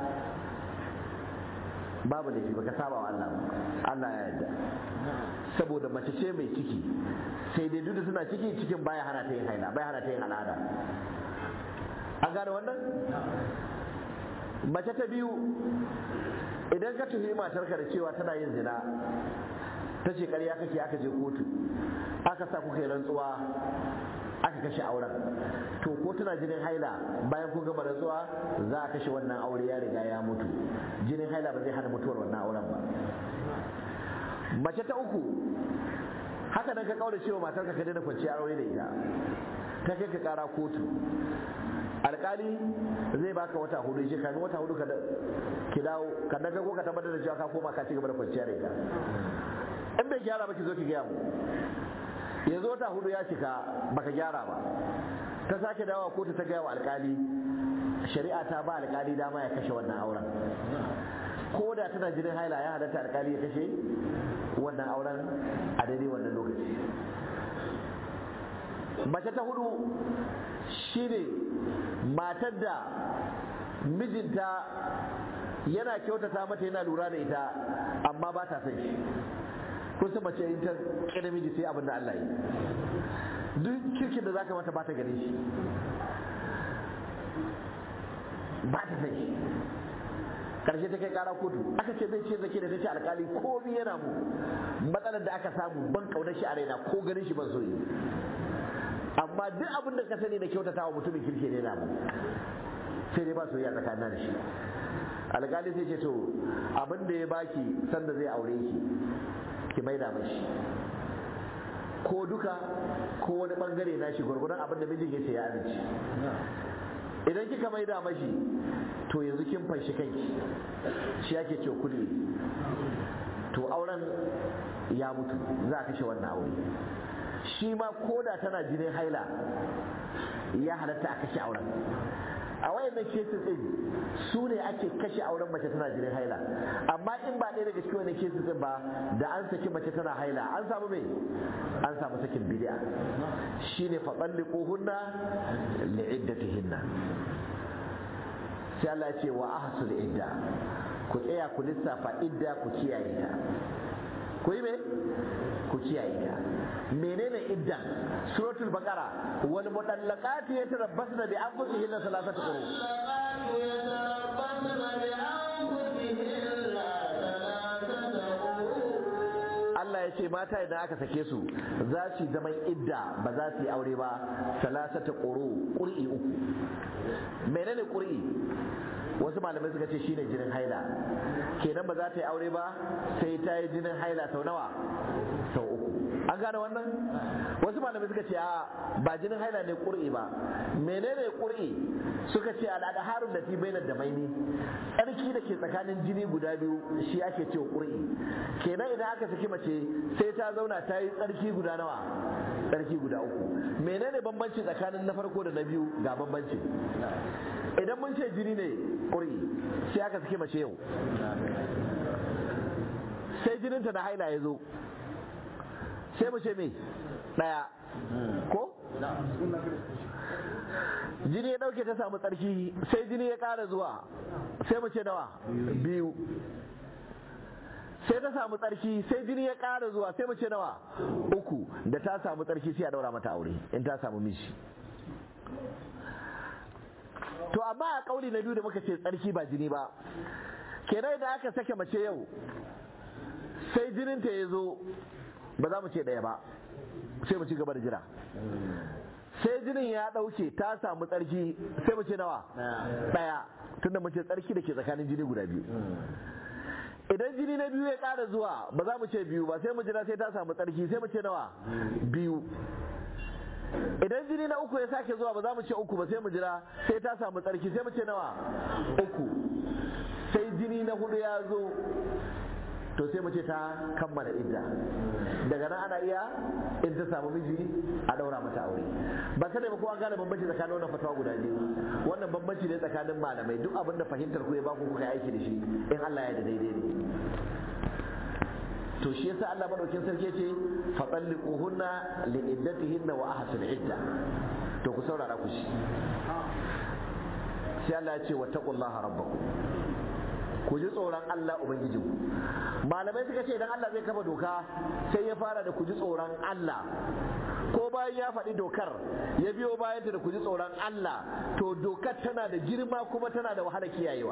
babu da shi baka saba wa Allah Allah ya yarda saboda mace ce mai ciki sai dai duk da suna ciki cikin baya hana ta yin haila baya hana ta yin al'ada an gane wannan mace ta biyu idan ka tuhumi matarka da cewa tana yin zina ta ce ƙarya kake aka je kotu aka sa kuka yi rantsuwa aka kashe auren to ko tana jinin haila bayan kun gama rantsuwa za a kashe wannan aure ya riga ya mutu jinin haila ba zai hana mutuwar wannan auren ba mace ta uku haka nan ka kaura cewa matarka ka daina kwanciya aure da ita ta kai ka kara kotu alkali zai baka wata hudu shi kamin wata hudu ki dawo ka daga ko ka tabbatar da cewa ka koma ka ci gaba da kwanciya da ita in bai gyara ba ki zo ki gaya mu yanzu wata hudu ya cika baka gyara ba ta sake dawa kotu ta gaya wa alkali shari'a ta ba alkali dama ya kashe wannan auren ko da tana jinin haila ya halatta alkali ya kashe wannan auren a daidai wannan lokaci mace ta hudu shine matar da mijinta yana kyautata mata yana lura da ita amma ba ta son shi kun san mace in ta kira miji sai abin da Allah yi duk kirkin da zaka mata ba ta gare shi ba ta san shi karshe ta kai kara kotu aka ce zai ce zake da ta ce alkali komi yana mu matsalar da aka samu ban kaunar shi a raina ko ganin shi ban so yi amma duk abin da ka sani da kyautata wa mutumin kirki ne na mu sai dai ba soyayya tsakanin da shi alkali sai ce to abin da ya baki sanda zai aure ki ki maida mashi ko duka ko wani bangare na shi gwargwadon abin da mijin ya ce ya amince idan kika maida mashi to yanzu kin fanshi kanki shi ake ce kudi to auren ya mutu za a kashe wannan aure shi ma koda tana jinin haila ya halatta a kashe auren a wayannan cases din su ne ake kashe auren mace tana jinin haila amma in ba ɗaya daga cikin wannan cases din ba da an saki mace tana haila an samu me an samu sakin bid'a shine fa talliquhunna li'iddatihinna sai Allah ya ce wa ahsul idda ku tsaya ku lissafa idda ku kiyaye ta ku yi me ku kiyaye ta menene iddan suratul baqara wal mudallaqati yatarabbasna bi anfusihinna thalathata quru Allah ya ce mata idan aka sake su za su zaman idda ba za su yi aure ba salasata quru qur'i uku menene qur'i wasu malamai suka ce shine jinin haila kenan ba za ta yi aure ba sai ta yi jinin haila sau nawa sau uku an gane wannan wasu malamai suka ce a ba jinin haila ne ƙur'i ba menene ƙur'i suka ce al'ada harun da bainar da maini tsarki da ke tsakanin jini guda biyu shi ake cewa ƙur'i kenan idan aka saki mace sai ta zauna ta yi tsarki guda nawa tsarki guda uku menene bambanci tsakanin na farko da na biyu ga bambanci idan mun ce jini ne ƙuri sai aka sake mace yau sai jininta na haila ya zo sai mu ce me ɗaya ko jini ya ɗauke ta samu tsarki sai jini ya ƙara zuwa sai mu ce nawa biyu sai ta samu tsarki sai jini ya ƙara zuwa sai mu ce nawa uku da ta samu tsarki sai a daura mata aure in ta samu miji to amma a kauli na biyu da muka ce tsarki ba jini ba kenan da aka sake mace yau sai jininta ya zo ba za mu ce ɗaya ba sai mu ci gaba da jira sai jinin ya ɗauke ta samu tsarki sai mu ce nawa ɗaya tunda mu ce tsarki da ke tsakanin jini guda biyu idan jini na biyu ya ƙara zuwa ba za mu ce biyu ba sai mu jira sai ta samu tsarki sai mu ce nawa biyu idan jini na uku ya sake zuwa ba za mu ce uku ba sai mu jira sai ta samu tsarki sai mu ce nawa uku sai jini na hudu ya zo to sai mu ce ta kammala idda daga nan ana iya in ta samu miji a daura mata aure ba kada ba kowa gane bambanci tsakanin wannan fatawa guda biyu wannan bambanci ne tsakanin malamai duk abin da fahimtar ku ya ba ku kuka yi aiki da shi in Allah ya da daidai ne to shi yasa Allah madaukin sarki ce fa talliquhunna li iddatihinna wa ahsul idda to ku saurara ku shi sai Allah ya ce wattaqullaha rabbakum ku ji tsoron Allah ubangijinku malamai suka ce idan Allah zai kafa doka sai ya fara da ku ji tsoron Allah ko bayan ya faɗi dokar ya biyo bayan da ku ji tsoron Allah to dokar tana da girma kuma tana da wahala kiyayewa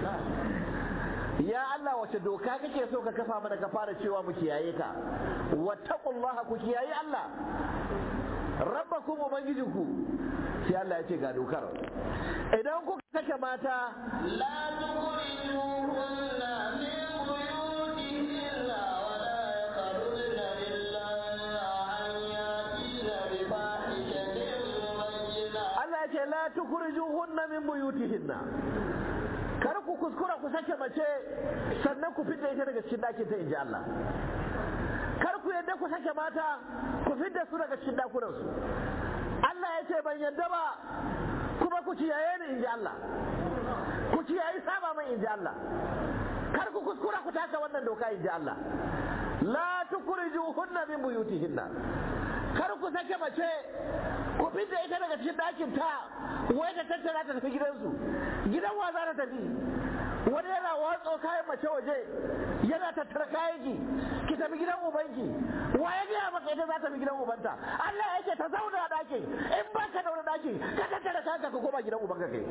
ya Allah wace doka kake so ka kafa mana ka fara cewa mu kiyaye ta wattaqullaha ku kiyaye Allah rabbakum ubangijinku sai Allah ya ce ga dokar idan kuka sake mata لا تخرجوهن من بيوتهن ولا يخرجن إلا أن يأتين بفاحشة مبينة Allah ya ce la tukhrijuhunna min buyutihinna kar ku kuskura ku sake mace sannan ku fidda ita daga cikin ɗakin ta inji Allah kar ku yadda ku sake mata ku fidda su daga cikin ɗakunan su Allah ya ce ban yadda ba kuma ku kiyaye ni inji Allah ku kiyaye saba mai inji Allah kar ku kuskura ku taka wannan doka inji Allah la tukhrijuhunna min buyutihinna kar ku sake mace ku fidda ita daga cikin ɗakin ta wai ta tattara ta tafi gidansu gidan wa za ta tafi wani yana watso kayan mace waje yana tattara kayan ki ki tafi gidan ubanki wa ya gaya maka ita za ta fi gidan ubanta Allah ya ce ta zauna a ɗakin in ba ka daura ɗakin ka tattara kayan ka koma gidan ubanka kai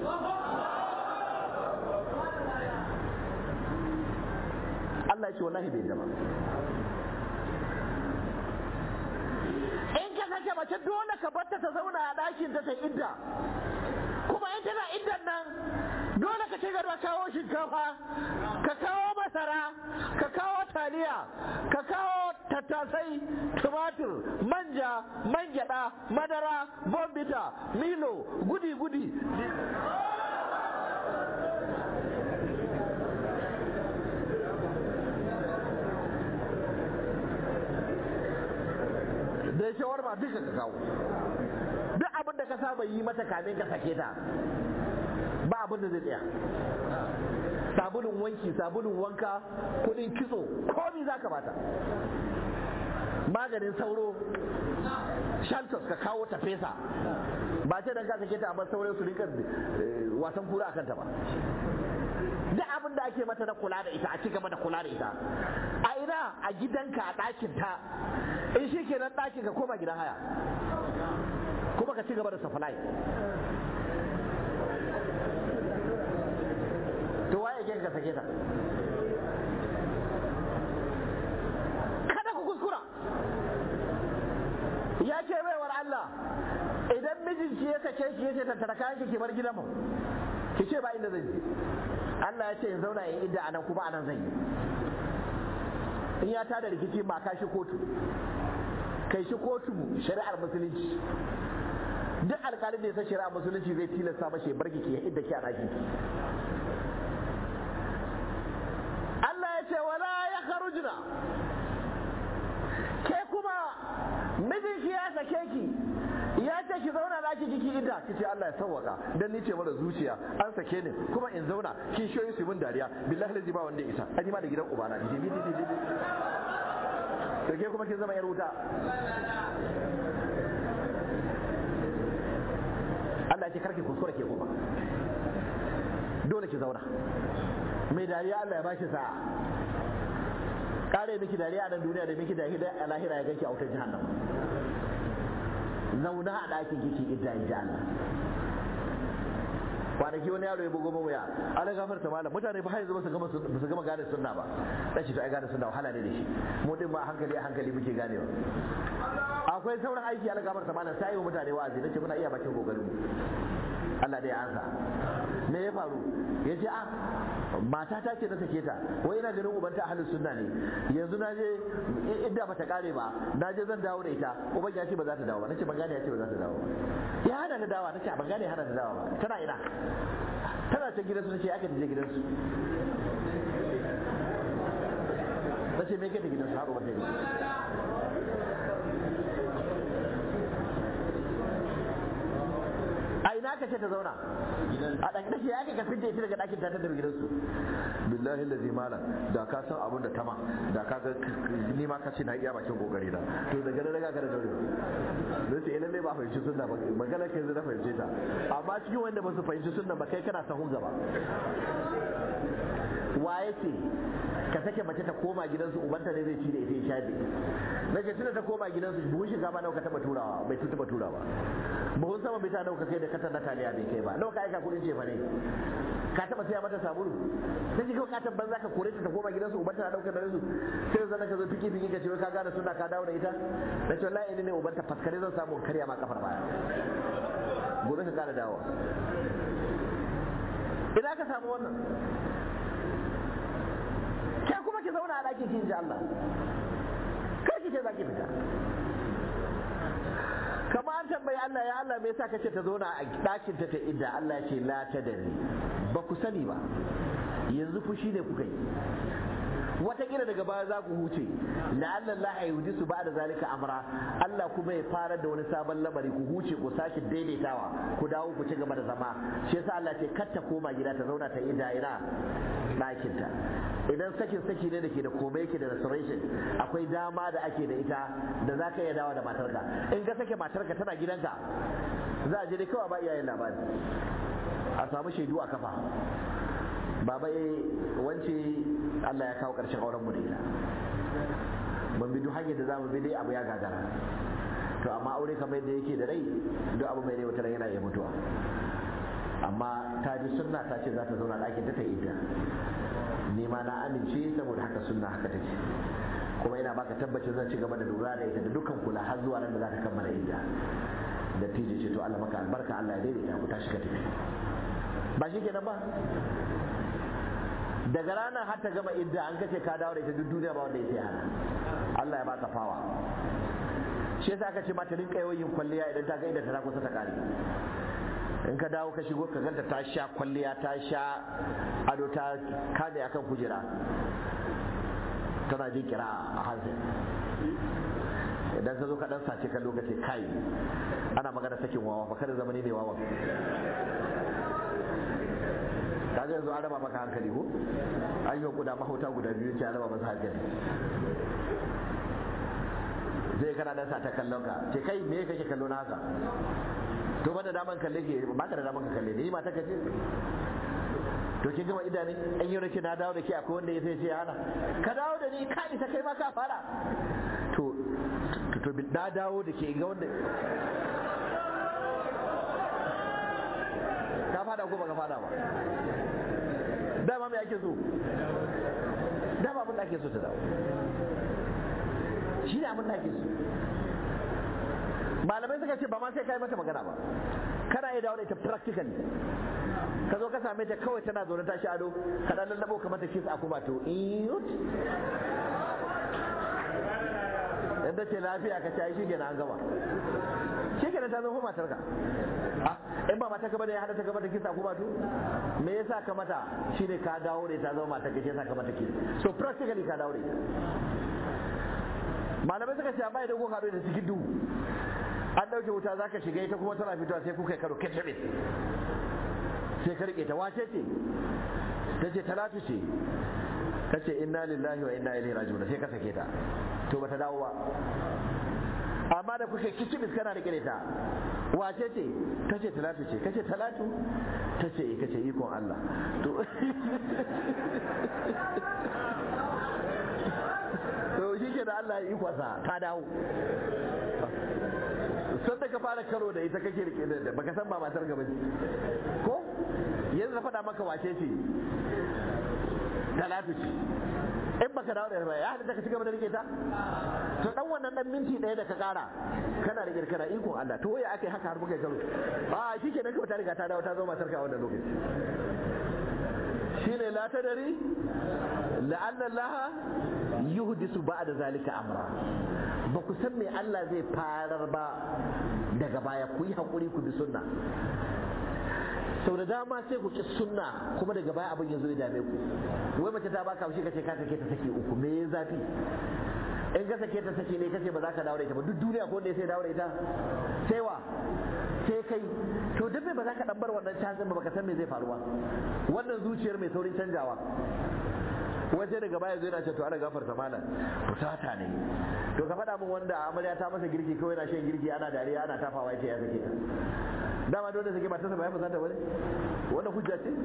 Allah ya ce wallahi bai zama in ka sake mace dole ka barta ta zauna a ɗakin ta ta idda kuma in tana iddan nan dole ka ci gaba kawo shinkafa ka kawo masara ka kawo taliya ka kawo tattasai tumatir manja man gyada madara bombita milo gudi gudi da shawarma duka ka kawo duk abin da ka saba yi mata kamin ka sake ta ba abin da zai tsaya sabulun wanki sabulun wanka kudin kitso komi za ka bata maganin sauro shantos ka kawo ta fesa ba ce dan ka sake ta amma sauro su rika wasan kura akan ta ba duk abin da ake mata na kula da ita a ci gaba da kula da ita a ina a gidanka a ɗakin ta in shi kenan ɗakin ka koma gidan haya kuma ka ci gaba da supply to waye ke ka sake ta kada ku kuskura ya ce baiwar Allah idan mijinki ya sake ki yace tattara kayan ki bar gidan mu ki ce ba inda zan je Allah ya ce in zauna in idda anan kuma anan zan yi in ya tada rikici ba ka shi kotu kai shi kotu shari'ar musulunci duk alkalin da ya san shari'ar musulunci zai tilasta mashi ya barki ki idda ki a ɗaki Allah ya ce wala ya kharujna ke kuma mijinki ya sake ki ya ce ki zauna ɗaki kiki idda ki ce Allah ya sawwaka dan ni ce mara zuciya an sake ni kuma in zauna kin shoyi su mun dariya billahi lazi ba wanda ya isa an ma da gidan ubana di di di di to ke kuma kin zama yar wuta Allah ya ce karki kuskura ke kuma dole ki zauna mai dariya Allah ya bashi sa'a kare miki dariya a nan duniya da miki dariya a lahira ya ganki a wutar jahannama zauna a ɗakin kiki idda in ji Allah kwanaki wani yaro ya bugo mu wuya ala gafar ta malam mutane ba yanzu ba su gama ba su gama gane sunna ba dace to ai gane sunna wahala ne da shi mu din ma a hankali a hankali muke ganewa akwai sauran aiki ala gafar ta malam sai wa mutane wa'azi nace muna iya bakin kokarin mu Allah dai ya ansa me ya faru ya ce a mata ta ce na sake ta wai ina ganin ubanta ahlus sunna ne yanzu na je idda bata kare ba na je zan dawo da ita uban ya ce ba za ta dawo ba nace ban gane ya ce ba za ta dawo ba ya hana ta dawo nace ban gane ya hana ta dawo ba tana ina tana can gidansu nace aka je gidansu nace me kake gidansu har uban ta a ina ka ce ta zauna a ɗan ɗaki ya ka fidda ita daga ɗakin ta ta daga gidansu billahi lazi malam da ka san abin da tama da ka ga ni ma ka ce na iya bakin kokari na to daga nan daga kada daure don sai lalle ba fahimci sunna ba magana kai na fahimce ta amma cikin wanda ba su fahimci sunna ba kai kana sahun gaba waye ce ka sake mace ta koma gidansu ubanta ne zai ci da ita ya sha da na ce tunda ta koma gidansu buhun shinkafa nawa ka taba turawa bai taba turawa buhun sama bai ta nawa ka kai da katar na taliya bai kai ba nawa ka aika kudin cefa ne ka taba saya mata sabulu sai kawai ka tabban zaka kore ta ta koma gidansu ubanta na daukar da su sai zan ka zo fiki fiki ka ce ka gane suna ka dawo da ita na ce wallahi ne ubanta faskare zan samu karya ma kafar baya gobe ka kara dawo ina ka samu wannan ke kuma ki zauna a ɗakin ki ji Allah kar ki ce za ki fita kama an tambayi Allah ya Allah me yasa kace ta zauna a ɗakin ta ta idda Allah ya ce la ta dare ba ku sani ba yanzu fushi ne kuka yi watakila daga baya za ku huce la'alla Allah ya yudi su ba'da zalika amra Allah kuma ya fara da wani sabon lamari ku huce ku sake daidaitawa ku dawo ku ci gaba da zama shi yasa Allah ce kar ta koma gida ta zauna ta ida ina ɗakinta idan sakin saki ne da ke da komai yake da restoration akwai dama da ake da ita da za ka iya dawo da matarka in ka sake matarka tana gidanka za a je dai kawai ba iyayen labari a samu shaidu a kafa baba eh wance Allah ya kawo ƙarshen auren mu da ita ban bi duk hanyar da zamu bi dai abu ya gagara to amma aure kamar yadda yake da rai duk abu mai rai wata yana iya mutuwa amma ta ji sunna ta ce za ta zauna ɗakin ta ta idda ni ma na amince saboda haka sunna haka take kuma ina baka tabbacin zan ci gaba da lura da ita da dukkan kula har zuwa nan da za ta kammala idda da tije ce to Allah maka albarka Allah ya daidaita ku tashi ka tafi ba shi kenan ba daga ranar har ta gama idda an kace ka dawo da ita duk duniya ba wanda ya sai hana Allah ya baka fawa shi yasa aka ce ma ta rinka yawan yin kwalliya idan ta ga idda ta kusa ta kare in ka dawo ka shigo ka ganta ta sha kwalliya ta sha ado ta kame akan kujera tana jin kira a hanzin idan ka zo ka dan sace ka lokaci kai ana magana sakin wawa ba kada zamani ne wawa kaga yanzu an raba maka hankali ko an yi kuda mahauta guda biyu ce an raba masa hankali zai kana dan sa ta kallon ka ce kai me kake kallo na haka to ba da daman kalle ke ba ka da daman ka kalle ni mata ka ce to kin gama idane an yi nake na dawo da ke akwai wanda ya sai ce ya hana ka dawo da ni ka isa kai ma ka fara to to na dawo da ke ga wanda ka fada ko baka fada ba dama me ake so dama abin da ake so ta dawo shi ne abin da ake so malamai suka ce ba ma sai kai mata magana ba kana iya dawo da ita practically ka zo ka same ta kawai tana zaune ta shi ado ka dan lallabo ka mata kiss a kuma to iyut yadda ce lafiya ka ci shi kenan an gama shi kenan ta zama matar ka in ba mata ka bane ya hada ta gaba da kisa kuma to me yasa ka mata shine ka dawo da ta zama matar ka shi yasa ka mata kisa so practically ka dawo da ita malamai suka ce amma idan kuka haɗu da cikin duhu an ɗauke wuta za ka shiga ita kuma tana fitowa sai kuka yi karo kece sai ka rike ta wace ce ta ce talatu ce ta ce inna lillahi wa inna ilaihi raji'un sai ka sake ta to bata dawo ba amma da kuka kicibis kana rike da ta wace ce ta ce talatu ce kace talatu ta ce kace ikon Allah to to shi ke da Allah ya ikonsa ta dawo sun da ka fara karo da ita kake rike da baka san ba matar gaba ce ko yanzu na faɗa maka wace ce talatu ce in baka dawo da ba ya hada ka ci gaba da rike ta to dan wannan dan minti ɗaya da ka kara kana da kirkira ikon Allah to waya akai haka har muka karo a shi ke nan ta riga ta dawo ta zo matar ka a wannan lokaci shine la tadari la'anna Allah yuhdisu ba'da zalika amra ba ku san me Allah zai farar ba daga baya ku yi hakuri ku bi sunna sau da dama sai ku ci sunna kuma daga baya abin ya zo ya dame ku wai mace ta baka shi kace ka sake ta saki uku me ya zafi in ka sake ta saki ne kace ba za ka dawo da ita ba duk duniya ko ne sai dawo da ita sai wa sai kai to duk ba za ka dan bar wannan chansin ba baka san me zai faru ba wannan zuciyar mai saurin canjawa waje daga baya zai na ce to ana gafarta malam fusata ne to ka faɗa min wanda amarya ta masa girki kawai na shan girki ana dariya ana tafawa ya ce ya sake ta dama dole sake matarsa ba ya fusata bane wanda hujja ce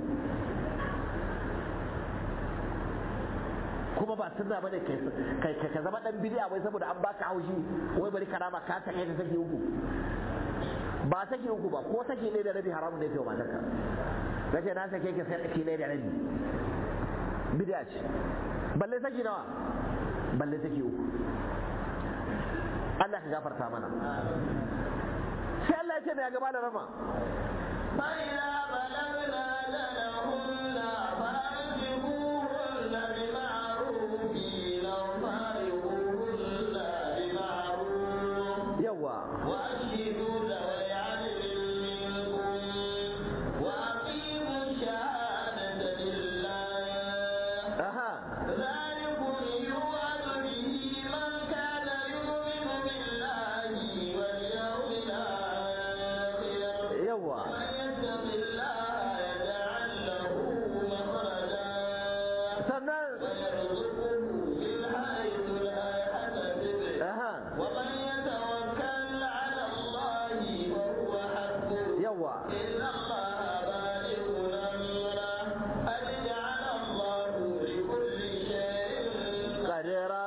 kuma ba sunna bane kai ka zama dan bid'a wai saboda an baka haushi wai bari karama ka sake ta sake uku ba sake uku ba ko sake ne da rabi haramun ne kai matarka kace na sake ki sake ne da rabi bid'a ce balle saki nawa balle saki uku Allah ka gafarta mana sai Allah ya ce mai gaba da rama فإذا بلغنا أجلهن فأمسكوهن بمعروف أو فارقوهن بمعروف yawa وأشهدوا ذوي عدل منكم وأقيموا الشهادة لله aha ذلكم يوعظ به من كان يؤمن بالله واليوم الآخر yawa ومن يتق الله يجعل له مخرجا sannan ويرزقه من حيث لا يحتسب aha ومن يتوكل على الله فهو حسبه yawa إن الله بالغ أمره قد جعل الله لكل شيء kadira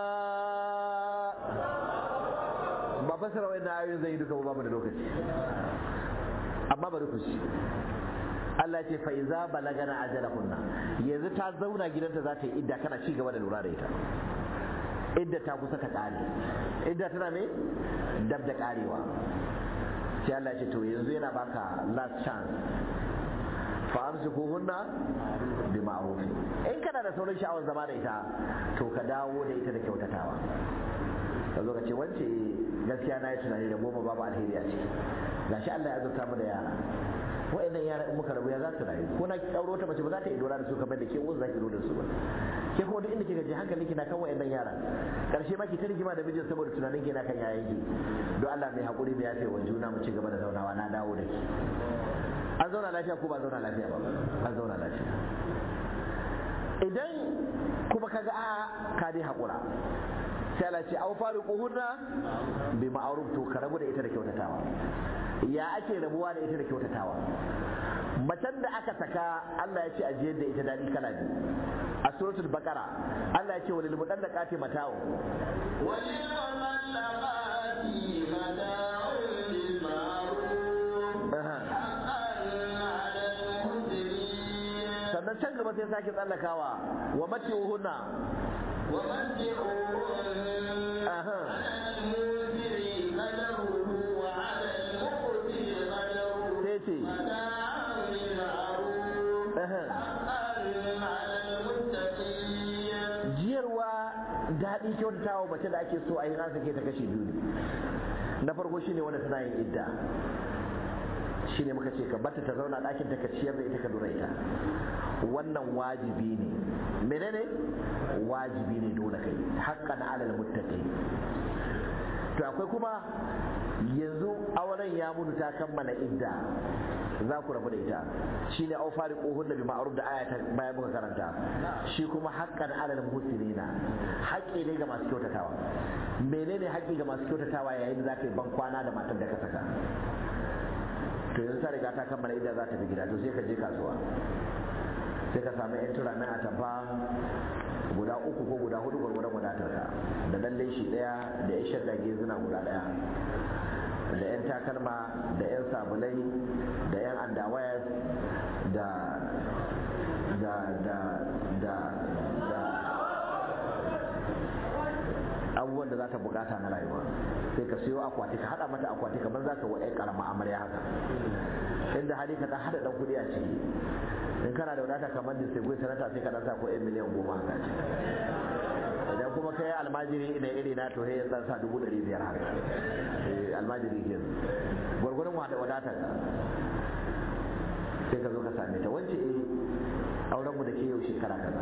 ba fasara wai na ayoyin zai yi duka ba mu da lokaci amma bari ku ci Allah ce fa iza balagana ajalahunna yanzu ta zauna gidanta za ta yi idda kana ci gaba da lura da ita idda ta kusa ta kare idda tana me dab da karewa sai Allah ce to yanzu yana baka last chance fa amsikuhunna bi ma'ruf in kana da sauran sha'awar zama da ita to ka dawo da ita da kyautatawa ka zo ka ce wance gaskiya na yi tunani da goma babu alheri a ciki gashi Allah ya zurta mu da yara wa'annan yara in muka rabu ya za su rayu ko na ɗauro ta mace ba za ta iya dora da su kamar da ke wasu za ki zo da su ba ke kuma duk inda kika je hankali kina kan wa'annan yara karshe ma ki ta rigima da mijin saboda tunanin ki na kan yayan ki don Allah mai hakuri mai yafe wa juna mu ci gaba da zaunawa na dawo da ki an zauna lafiya ko ba zauna lafiya ba an zauna lafiya idan kuma kaga a ka dai haƙura sai Allah ce au fariquhunna bi ma'ruf to ka rabu da ita da kyautatawa ya ake rabuwa da ita da kyautatawa macen da aka saka Allah ya ce a jiyar da ita daɗi kala biyu a suratul baqara Allah ya ce walil mudallaqati mata'u وللمطلقات متاع بالمعروف Aha. حقا على المحسنين sannan can gaba sai sake tsallakawa wa mati'uhunna ومتعوهن Aha. على الموسر قدره وعلى المقتر قدره sai ce متاعا بالمعروف Aha. حقا على المتقين jiyarwa daɗi kyautatawa mace da ake so a yi an sake ta kashe biyu ne na farko shine wanda tana yin idda shine muka ce ka bata ta zauna ɗakin ta ka ciyar da ita ka lura ita wannan wajibi ne menene wajibi ne dole kai haqqan alal muttaqin to akwai kuma yanzu auren ya mutu ta kammala idda za ku rabu da ita shine au fariquhunna bi ma'ruf da aya ta bayan muka karanta shi kuma haqqan alal muhsinina haƙƙi ne ga masu kyautatawa menene haƙƙi ga masu kyautatawa yayin da za ka yi ban kwana da matar da ka saka to yanzu ta riga ta kammala idda za ta fi gida to sai ka je kasuwa sai ka samu yan tura a tafa guda uku ko guda hudu gwargwadon wadatarka da dan leshi daya da ya shadda gezuna guda daya da yan takalma da yan sabulai da yan andawayas da da da da da abubuwan da za ta bukata na rayuwa sai ka siyo akwati ka hada mata akwati kamar za ka wa ƴan karama amarya haka inda hali ka dan hada dan kudi a ciki in kana da wadata kamar da sai sanata sai ka dan sa ko 1 miliyan goma haka ce idan kuma kai almajiri ina iri na to ya san sa dubu ɗari biyar haka eh almajiri ke gwargwaron wada wadatar ka sai ka zo ka same ta wance eh auren mu da ke yau shekara kaza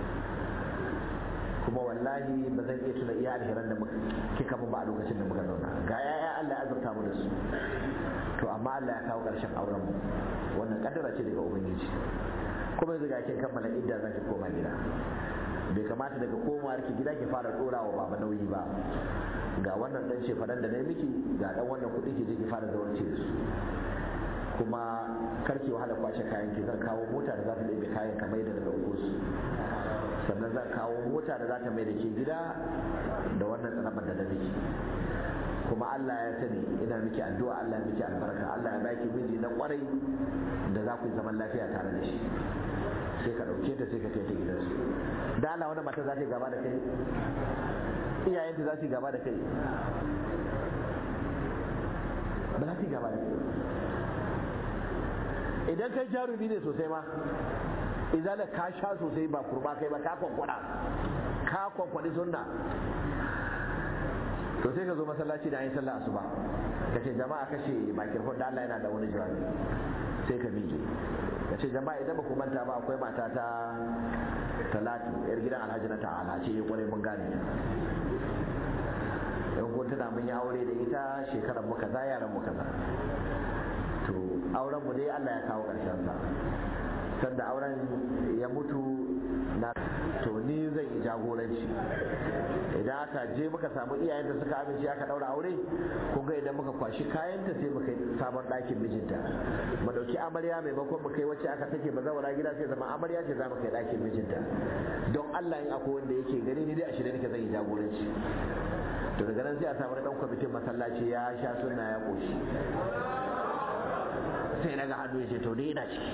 kuma wallahi ba zan iya tuna iya alheran da muka kika mun ba a lokacin da muka zauna ga yaya Allah ya azurta mu da su to amma Allah ya kawo ƙarshen auren mu wannan kaddara ce daga ubangiji kuma yanzu ga kin kammala idda za ki koma gida bai kamata daga komawar ki gida ki fara dora wa baba nauyi ba ga wannan dan shefaran da na miki ga dan wannan kuɗi ki je ki fara zawarci da su kuma karki wahala kwashe kayan ki zan kawo mota da za ta ɗebe kayan kamar da daga su sannan zan kawo mota da za ta mai da ke gida da wannan tsanabar da na miki kuma Allah ya sani ina miki addu'a Allah ya miki albarka Allah ya baki miji na kwarai da za ku yi zaman lafiya tare da shi sai ka ɗauke ta sai ka kai ta gidansu da Allah wani mata za ta yi gaba da kai iyayenta za su yi gaba da kai ba za su yi gaba da kai idan kai jarumi ne sosai ma izala ka sha sosai ba kurba kai ba ka kwankwada ka kwankwadi sunna to sai ka zo masallaci da an yi sallah asuba ka ce jama'a kashe makirfon da Allah yana da wani jawabi sai ka miƙe ka ce jama'a idan ba ku manta ba akwai mata ta talatu yar gidan alhaji na ta'ala ce ya kwarai mun gane yan kun tana mun yi aure da ita shekarar mu kaza yaran mu kaza to auren mu dai Allah ya kawo ƙarshen sa sanda auren ya mutu na to ni zan yi jagoranci idan aka je muka samu iyayen da suka amince aka daura aure kun ga idan muka kwashi kayanta sai muka yi sabon ɗakin mijinta mu dauki amarya maimakon mu kai wacce aka take ba zawara gida sai zama amarya ce za mu kai ɗakin mijinta don Allah in akwai wanda yake gani ni dai a shirye nake zan yi jagoranci to daga nan sai a samu dan kwamitin masallaci ya sha sunna ya koshi sai na ga hannu ya ce to dai ina ciki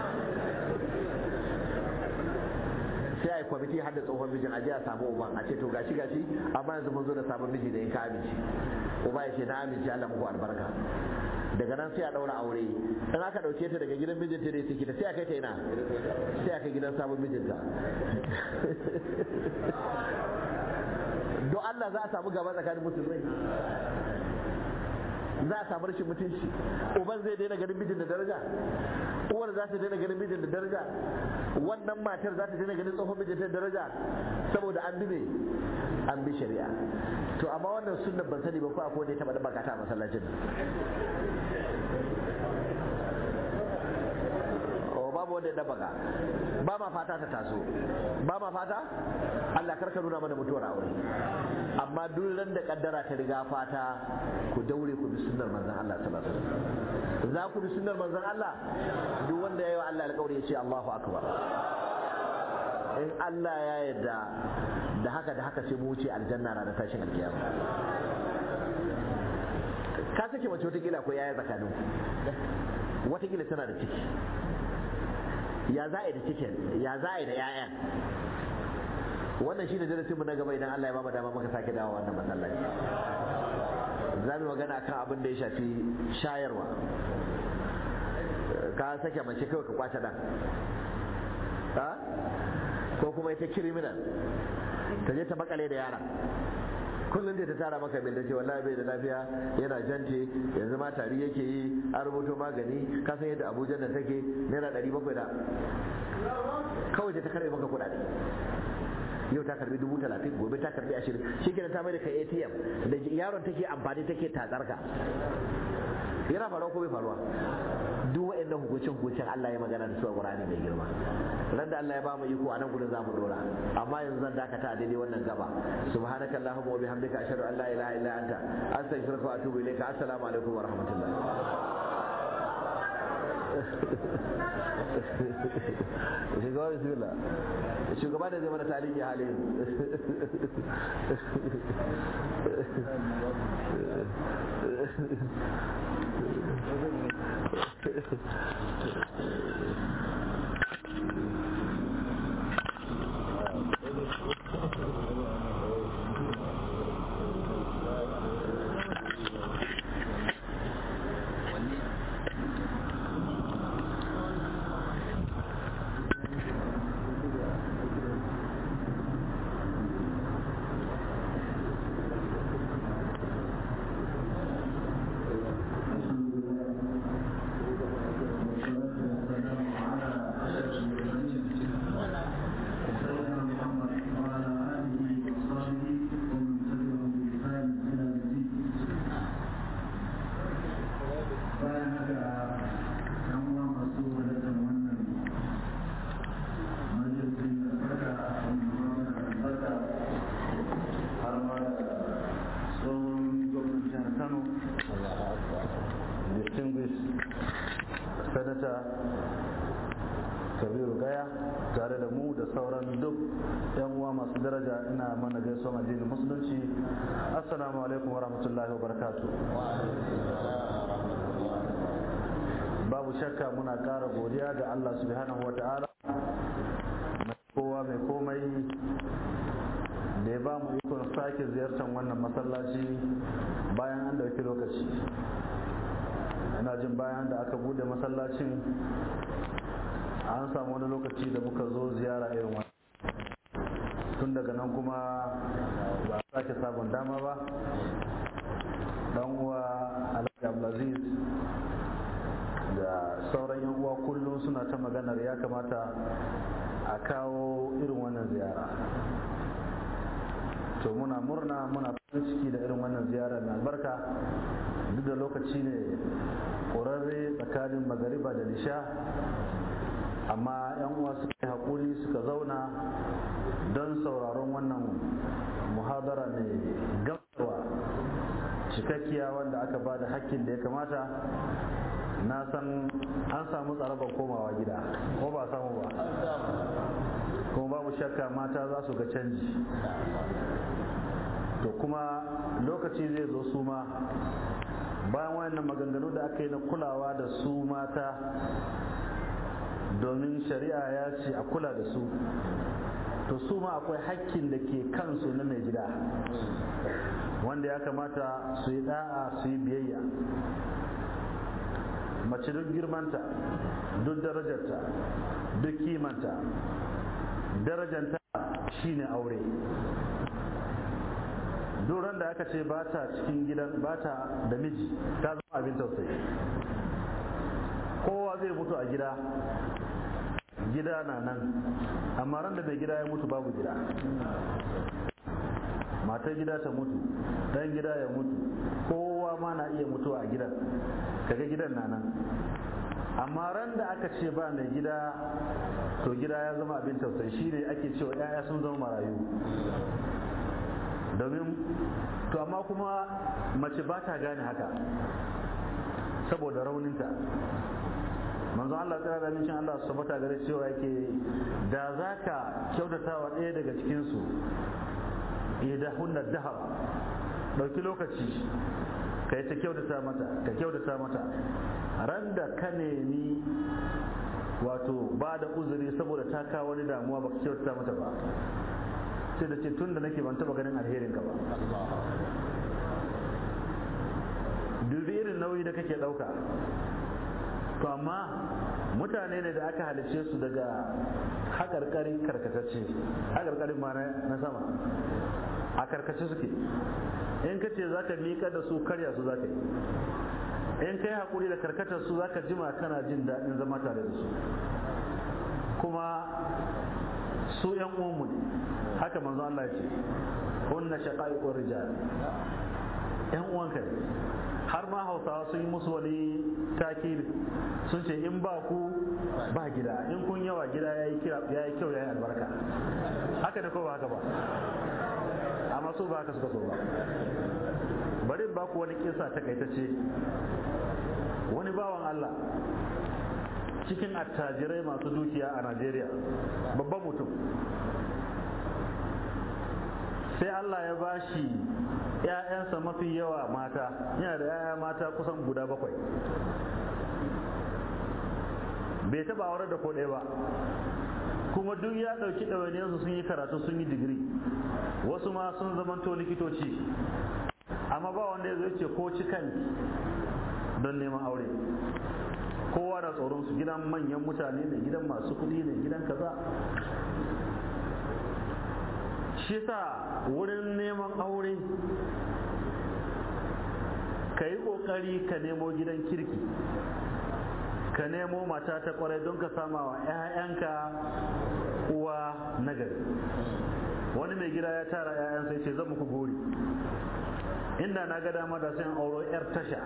sai a yi kwamiti har da tsohon mijin aje a samu uban a ce to gashi gashi amma yanzu mun zo da sabon miji da in ka amince uba ya ce na amince Allah muku albarka daga nan sai a daura aure in aka dauke ta daga gidan mijinta da take ta sai a kai ta ina sai a kai gidan sabon mijinta don Allah za a samu gaba tsakanin musulmai za a samu rashin mutunci uban zai daina ganin mijin da daraja uwar za ta daina ganin mijin da daraja wannan matar za ta daina ganin tsohon mijin da daraja saboda an bi me an bi shari'a to amma wannan sunnan ban sani ba ko akwai wanda ya taba da bakata a masallacin o babu wanda ya dabaga ba ma fata ta taso ba ma fata Allah karka nuna mana mutuwar aure amma duk ran da kaddara ta riga fata ku daure ku bi sunnar manzon Allah sallallahu alaihi wasallam za ku bi sunnar manzon Allah duk wanda ya yi wa Allah alƙawari ya ce Allahu akbar in Allah ya yarda da haka da haka sai mu wuce aljanna na da tashin alkiyama ka sake mace watakila ko yaya tsakanin watakila tana da ciki ya za a yi da cikin ya za a yi da 'ya'yan wannan shi ne darasinmu na gaba idan Allah ya ba mu dama muka sake dawo wannan masallaci za mu magana kan abin da ya shafi shayarwa ka sake mace kawai ka kwace dan ko kuma ita criminal ta je ta makale da yara kullum da ta tara maka bil da ce wallahi bai da lafiya yana jante yanzu ma tari yake yi an rubuto magani ka san yadda abuja nan take naira ɗari bakwai da kawai da ta karbe maka kuɗaɗe yau ta karbi dubu talatin gobe ta karbi ashirin shi kenan ta mai da ka atm da yaron take amfani take tatsar ka yana faruwa ko bai faruwa duk waɗannan hukuncin hukuncin Allah ya magana da su a Qur'ani mai girma ran da Allah ya ba mu iko a nan gudun zamu dora amma yanzu zan dakata a daidai wannan gaba subhanaka allahumma wa bihamdika ashhadu an la ilaha illa anta astaghfiruka wa atubu ilayka assalamu alaikum wa rahmatullah shugaba bismillah shugaba da zai mana tarihi halin sanata kabiru gaya tare da mu da sauran duk yan uwa masu daraja ina mana gaisuwa addinin musulunci assalamu alaikum wa rahmatullahi wa barakatu babu shakka muna ƙara godiya ga allah subhanahu wa ta'ala mai kowa mai komai da ya ba mu ikon sake ziyartar wannan masallaci bayan an ɗauki lokaci ina jin bayan da aka bude masallacin an samu wani lokaci da muka zo ziyara irin wani tun daga nan kuma ba a sake sabon dama ba dan uwa alhaji abdulaziz da sauran yan uwa kullum suna ta maganar ya kamata a kawo irin wannan ziyara to muna murna muna farin ciki da irin wannan ziyara mai albarka duk da lokaci ne ƙorarre tsakanin magariba da nisha amma yan uwa suka yi haƙuri suka zauna don sauraron wannan muhadara mai gamsarwa cikakkiya wanda aka ba da hakkin da ya kamata na san an samu tsarabar komawa gida ko ba samu ba kuma babu shakka mata za su ga canji to kuma lokaci zai zo su ma bayan wayannan maganganu da aka yi na kulawa da su mata domin shari'a ya ce a kula da su to su ma akwai hakkin da ke kansu na mai gida wanda ya kamata su yi da'a su yi biyayya mace duk girmanta duk darajarta duk kimanta darajanta shine aure duran da aka ce ba ta cikin gidan ba ta da miji ta zama abin tausayi kowa zai mutu a gida gida na nan amma ran da mai gida ya mutu babu gida matar gida ta mutu dan gida ya mutu kowa ma na iya mutuwa a gidan kaga gidan na nan amma ran da aka ce ba mai gida to gida ya zama abin tausayi shi ne ake cewa 'ya'ya sun zama marayu domin to amma kuma mace ba ta gane haka saboda rauninta manzo Allah tsara da mincin Allah su fata gare cewa yake da za ka kyautata wa ɗaya daga cikinsu idan hunna dahar ɗauki lokaci ka yi ta kyautata mata ka kyautata mata ran da ka nemi wato ba da uzuri saboda ta kawo wani damuwa baka kyautata mata ba sai da ce tun da nake ban taba ganin alherin ka ba dubi irin nauyi da kake ɗauka to amma mutane ne da aka halice su daga haƙarƙari karkatacce haƙarƙarin ma na sama a karkace suke in ka ce za ka miƙa da su karya su za ka yi in ka yi haƙuri da karkatar su za ka jima kana jin daɗin zama tare da su kuma su ‘yan uwanmu ne haka manzo Allah ya ce hunna shaqaiqur rijal ‘yan uwanka ne har ma hausawa sun yi musu wani takiri sun ce in ba ku ba gida in kun yawa gida ya yi kyau ya yi albarka haka ne ko ba haka ba amma su ba haka suka so ba bari ba ku wani kisa takaitacce wani bawan Allah cikin attajirai masu dukiya a Najeriya babban mutum sai Allah ya bashi ‘ya'yansa mafi yawa mata yana da ‘ya'ya mata kusan guda bakwai bai taba aure da ko ɗaya ba kuma duk ya ɗauki ɗawainiyarsu sun yi karatu sun yi digiri wasu ma sun zamanto likitoci amma ba wanda ya zo ce ko cikan don neman aure kowa da tsoron su gidan manyan mutane ne gidan masu kuɗi ne gidan kaza shi sa wurin neman aure ka yi ƙoƙari ka nemo gidan kirki ka nemo mata ta kwarai don ka sama wa 'ya'yanka uwa nagari wani mai gida ya tara 'ya'yansa ya ce zan muku gori inda na ga dama da sai auro 'yar tasha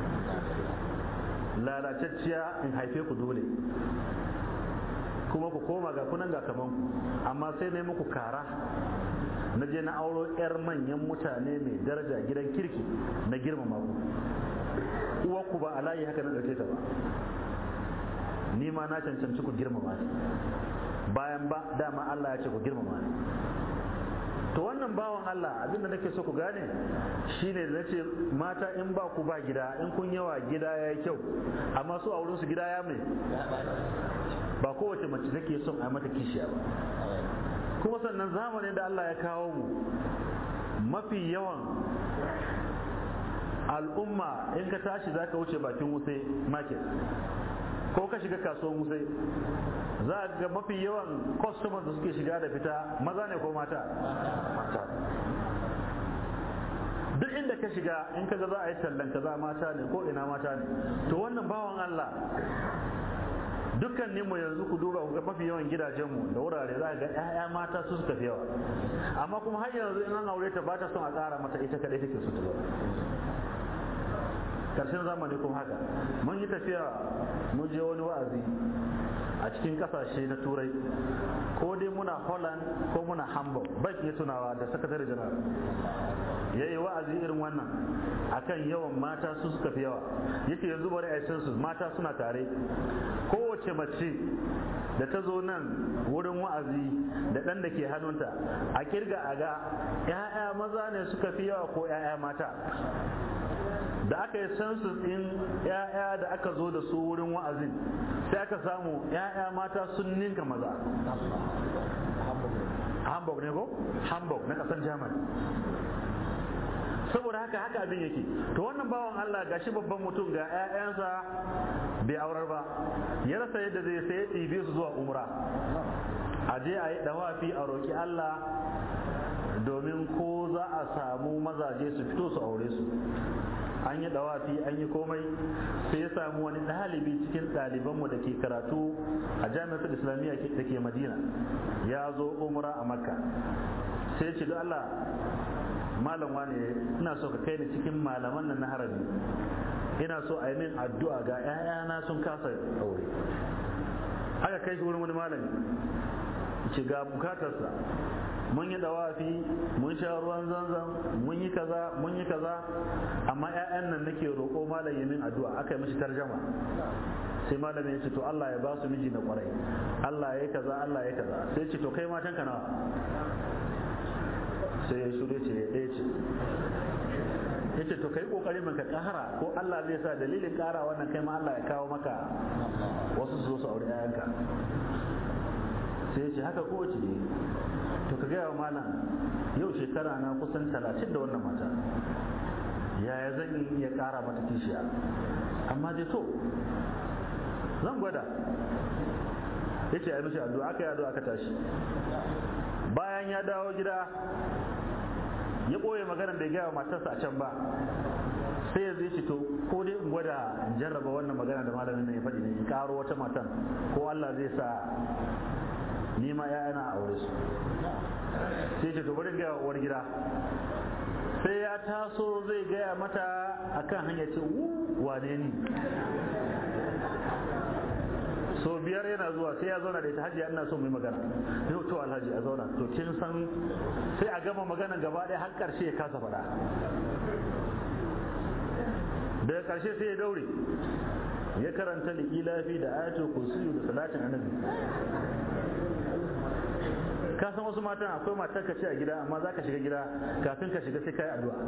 lalacacciya in haife ku dole kuma ku koma ga kunan ga kaman ku amma sai na muku kara na je na auro 'yar manyan mutane mai daraja gidan kirki na girmama ku uwarku ba a layi haka na ɗauke ta ba ni ma na cancanci ku girmama ni bayan ba dama Allah ya ce ku girmama ni to wannan bawan Allah abinda nake so ku gane shine na ce mata in ba ku ba gida in kun yawa gida ya yi kyau amma su a wurinsu gida ya mai ba kowace mace take son a mata kishiya ba kuma sannan zamanin da Allah ya kawo mu mafi yawan al'umma in ka tashi za ka wuce bakin wuse market ko ka shiga kasuwan wuse za a ga mafi yawan customers da suke shiga da fita maza ne ko mata mata duk inda ka shiga in ka ga za a yi tallan kaza mata ne ko ina mata ne to wannan bawan Allah dukkan mu yanzu ku duba ku ga mafi yawan gidajenmu da wurare za ga 'ya'ya mata su suka fi yawa amma kuma har yanzu in an aure ta ba ta son a ƙara mata ita kadai take so ta zo karshen zamani kuma haka mun yi tafiya mun je wani wa'azi a cikin kasashe na turai ko dai muna holland ko muna hamburg bai iya tunawa da sakatare janar ya yi wa'azi irin wannan akan yawan mata su suka fi yawa yake yanzu bari a su mata suna tare kowace mace da ta zo nan wurin wa'azi da ɗan da ke hannunta a kirga a ga 'ya'ya maza ne suka fi yawa ko 'ya'ya mata da aka yi census ɗin 'ya'ya da aka zo da su wurin wa'azin sai aka samu 'ya'ya mata sun ninka maza hamburg ne ko hamburg na ƙasar germany saboda haka haka abin yake to wannan bawan Allah gashi babban mutum ga 'ya'yansa bai aurar ba ya rasa yadda zai sai ɗibe su zuwa umra a je a yi dawafi a roƙi Allah domin ko za a samu mazaje su fito su aure su an yi dawafi an yi komai sai ya samu wani ɗalibi cikin ɗalibanmu da ke karatu a jami'ar islamiyya da ke madina ya zo umra a makka sai ce da Allah malam wane ina so ka kai ni cikin malaman nan na harabi ina so a yi min addu'a ga 'ya'yana sun kasa aure aka kai shi wurin wani malami ce ga bukatarsa mun yi dawafi mun sha ruwan zanzan mun yi kaza mun yi kaza amma 'ya'yan nan nake roƙo malam ya min addu'a aka yi mishi tarjama sai malamin ya ce to Allah ya ba su miji na kwarai Allah ya yi kaza Allah ya yi kaza sai ce to kai matan ka nawa sai ya shure ce ya ɗaya ce ya ce to kai kokari ka ƙara ko Allah zai sa dalilin ƙara wannan kai ma Allah ya kawo maka wasu su zo su aure 'ya'yanka sai ya ce haka ko ce to ka gaya wa malam yau shekara na kusan talatin da wannan mata yaya zan iya ƙara mata kishiya amma dai to zan gwada ya ce a mishi addu'a aka yi addu'a aka tashi bayan ya dawo gida ya ɓoye magana da ya gaya wa matarsa a can ba sai ya zai to ko dai in gwada in jarraba wannan magana da malamin nan ya faɗi ne in ƙaro wata matan ko Allah zai sa ni ma ‘ya'yana a aure su sai ce to bari gaya wa uwar gida sai ya taso zai gaya mata akan hanya ce wane ni so biyar yana zuwa sai ya zauna da ita hajiya ina son mai magana yau to alhaji a zauna to kin san sai a gama magana gaba ɗaya har ƙarshe ya kasa faɗa daga ƙarshe sai ya daure ya karanta liƙilafi da ayatul kursiyu da salatin annabi ka san wasu matan akwai matar ka ce a gida amma za ka shiga gida kafin ka shiga sai ka yi addu'a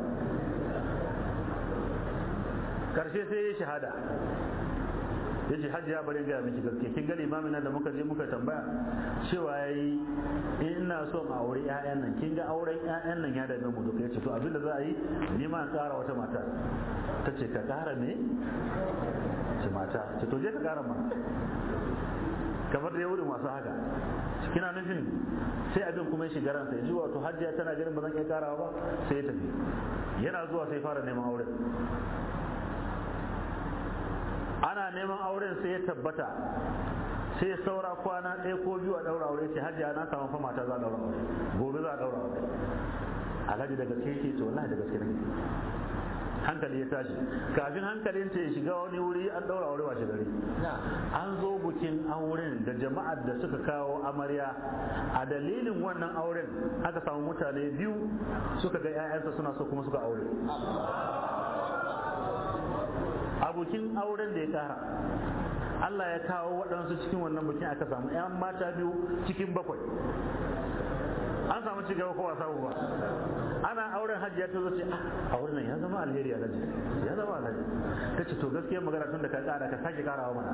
karshe sai ya shahada ya ce hajji ya bari gaya miki gaske kin gani imamin nan da muka je muka tambaya cewa ya yi ina son a aure 'ya'yan nan kin ga auren 'ya'yan nan ya dame mu duka ya ce to abin da za a yi ni ma an kara wata mata ta ce ka kara me ce mata ce to je ka kara ma kamar da ya wurin masu haka kina nufin sai abin kuma ya shiga ransa ya ji wato hajjiya tana ganin ba zan iya karawa ba sai ya tafi yana zuwa sai fara neman auren ana neman auren sai ya tabbata sai saura kwana ɗaya ko biyu a ɗaura aure ce hajjiya na samu fa mata za a ɗaura aure gobe za a ɗaura aure alhaji da gaske yake to wallahi da gaske ne hankali ya tashi kafin hankalin ta ya shiga wani wuri an ɗaura aure washe gari an zo bukin auren da jama'ar da suka kawo amarya a dalilin wannan auren aka samu mutane biyu suka ga 'ya'yansa suna so kuma suka aure abokin auren da ya kara Allah ya kawo waɗansu cikin wannan bukin aka samu 'yan mata biyu cikin bakwai an samu ci gaba ko wasa ba ana auren hajji ya ta zo ce a wurin nan ya zama alheri alhaji ya zama alhaji ta ce to gaskiyar magana tun da ka kara ka sake karawa mana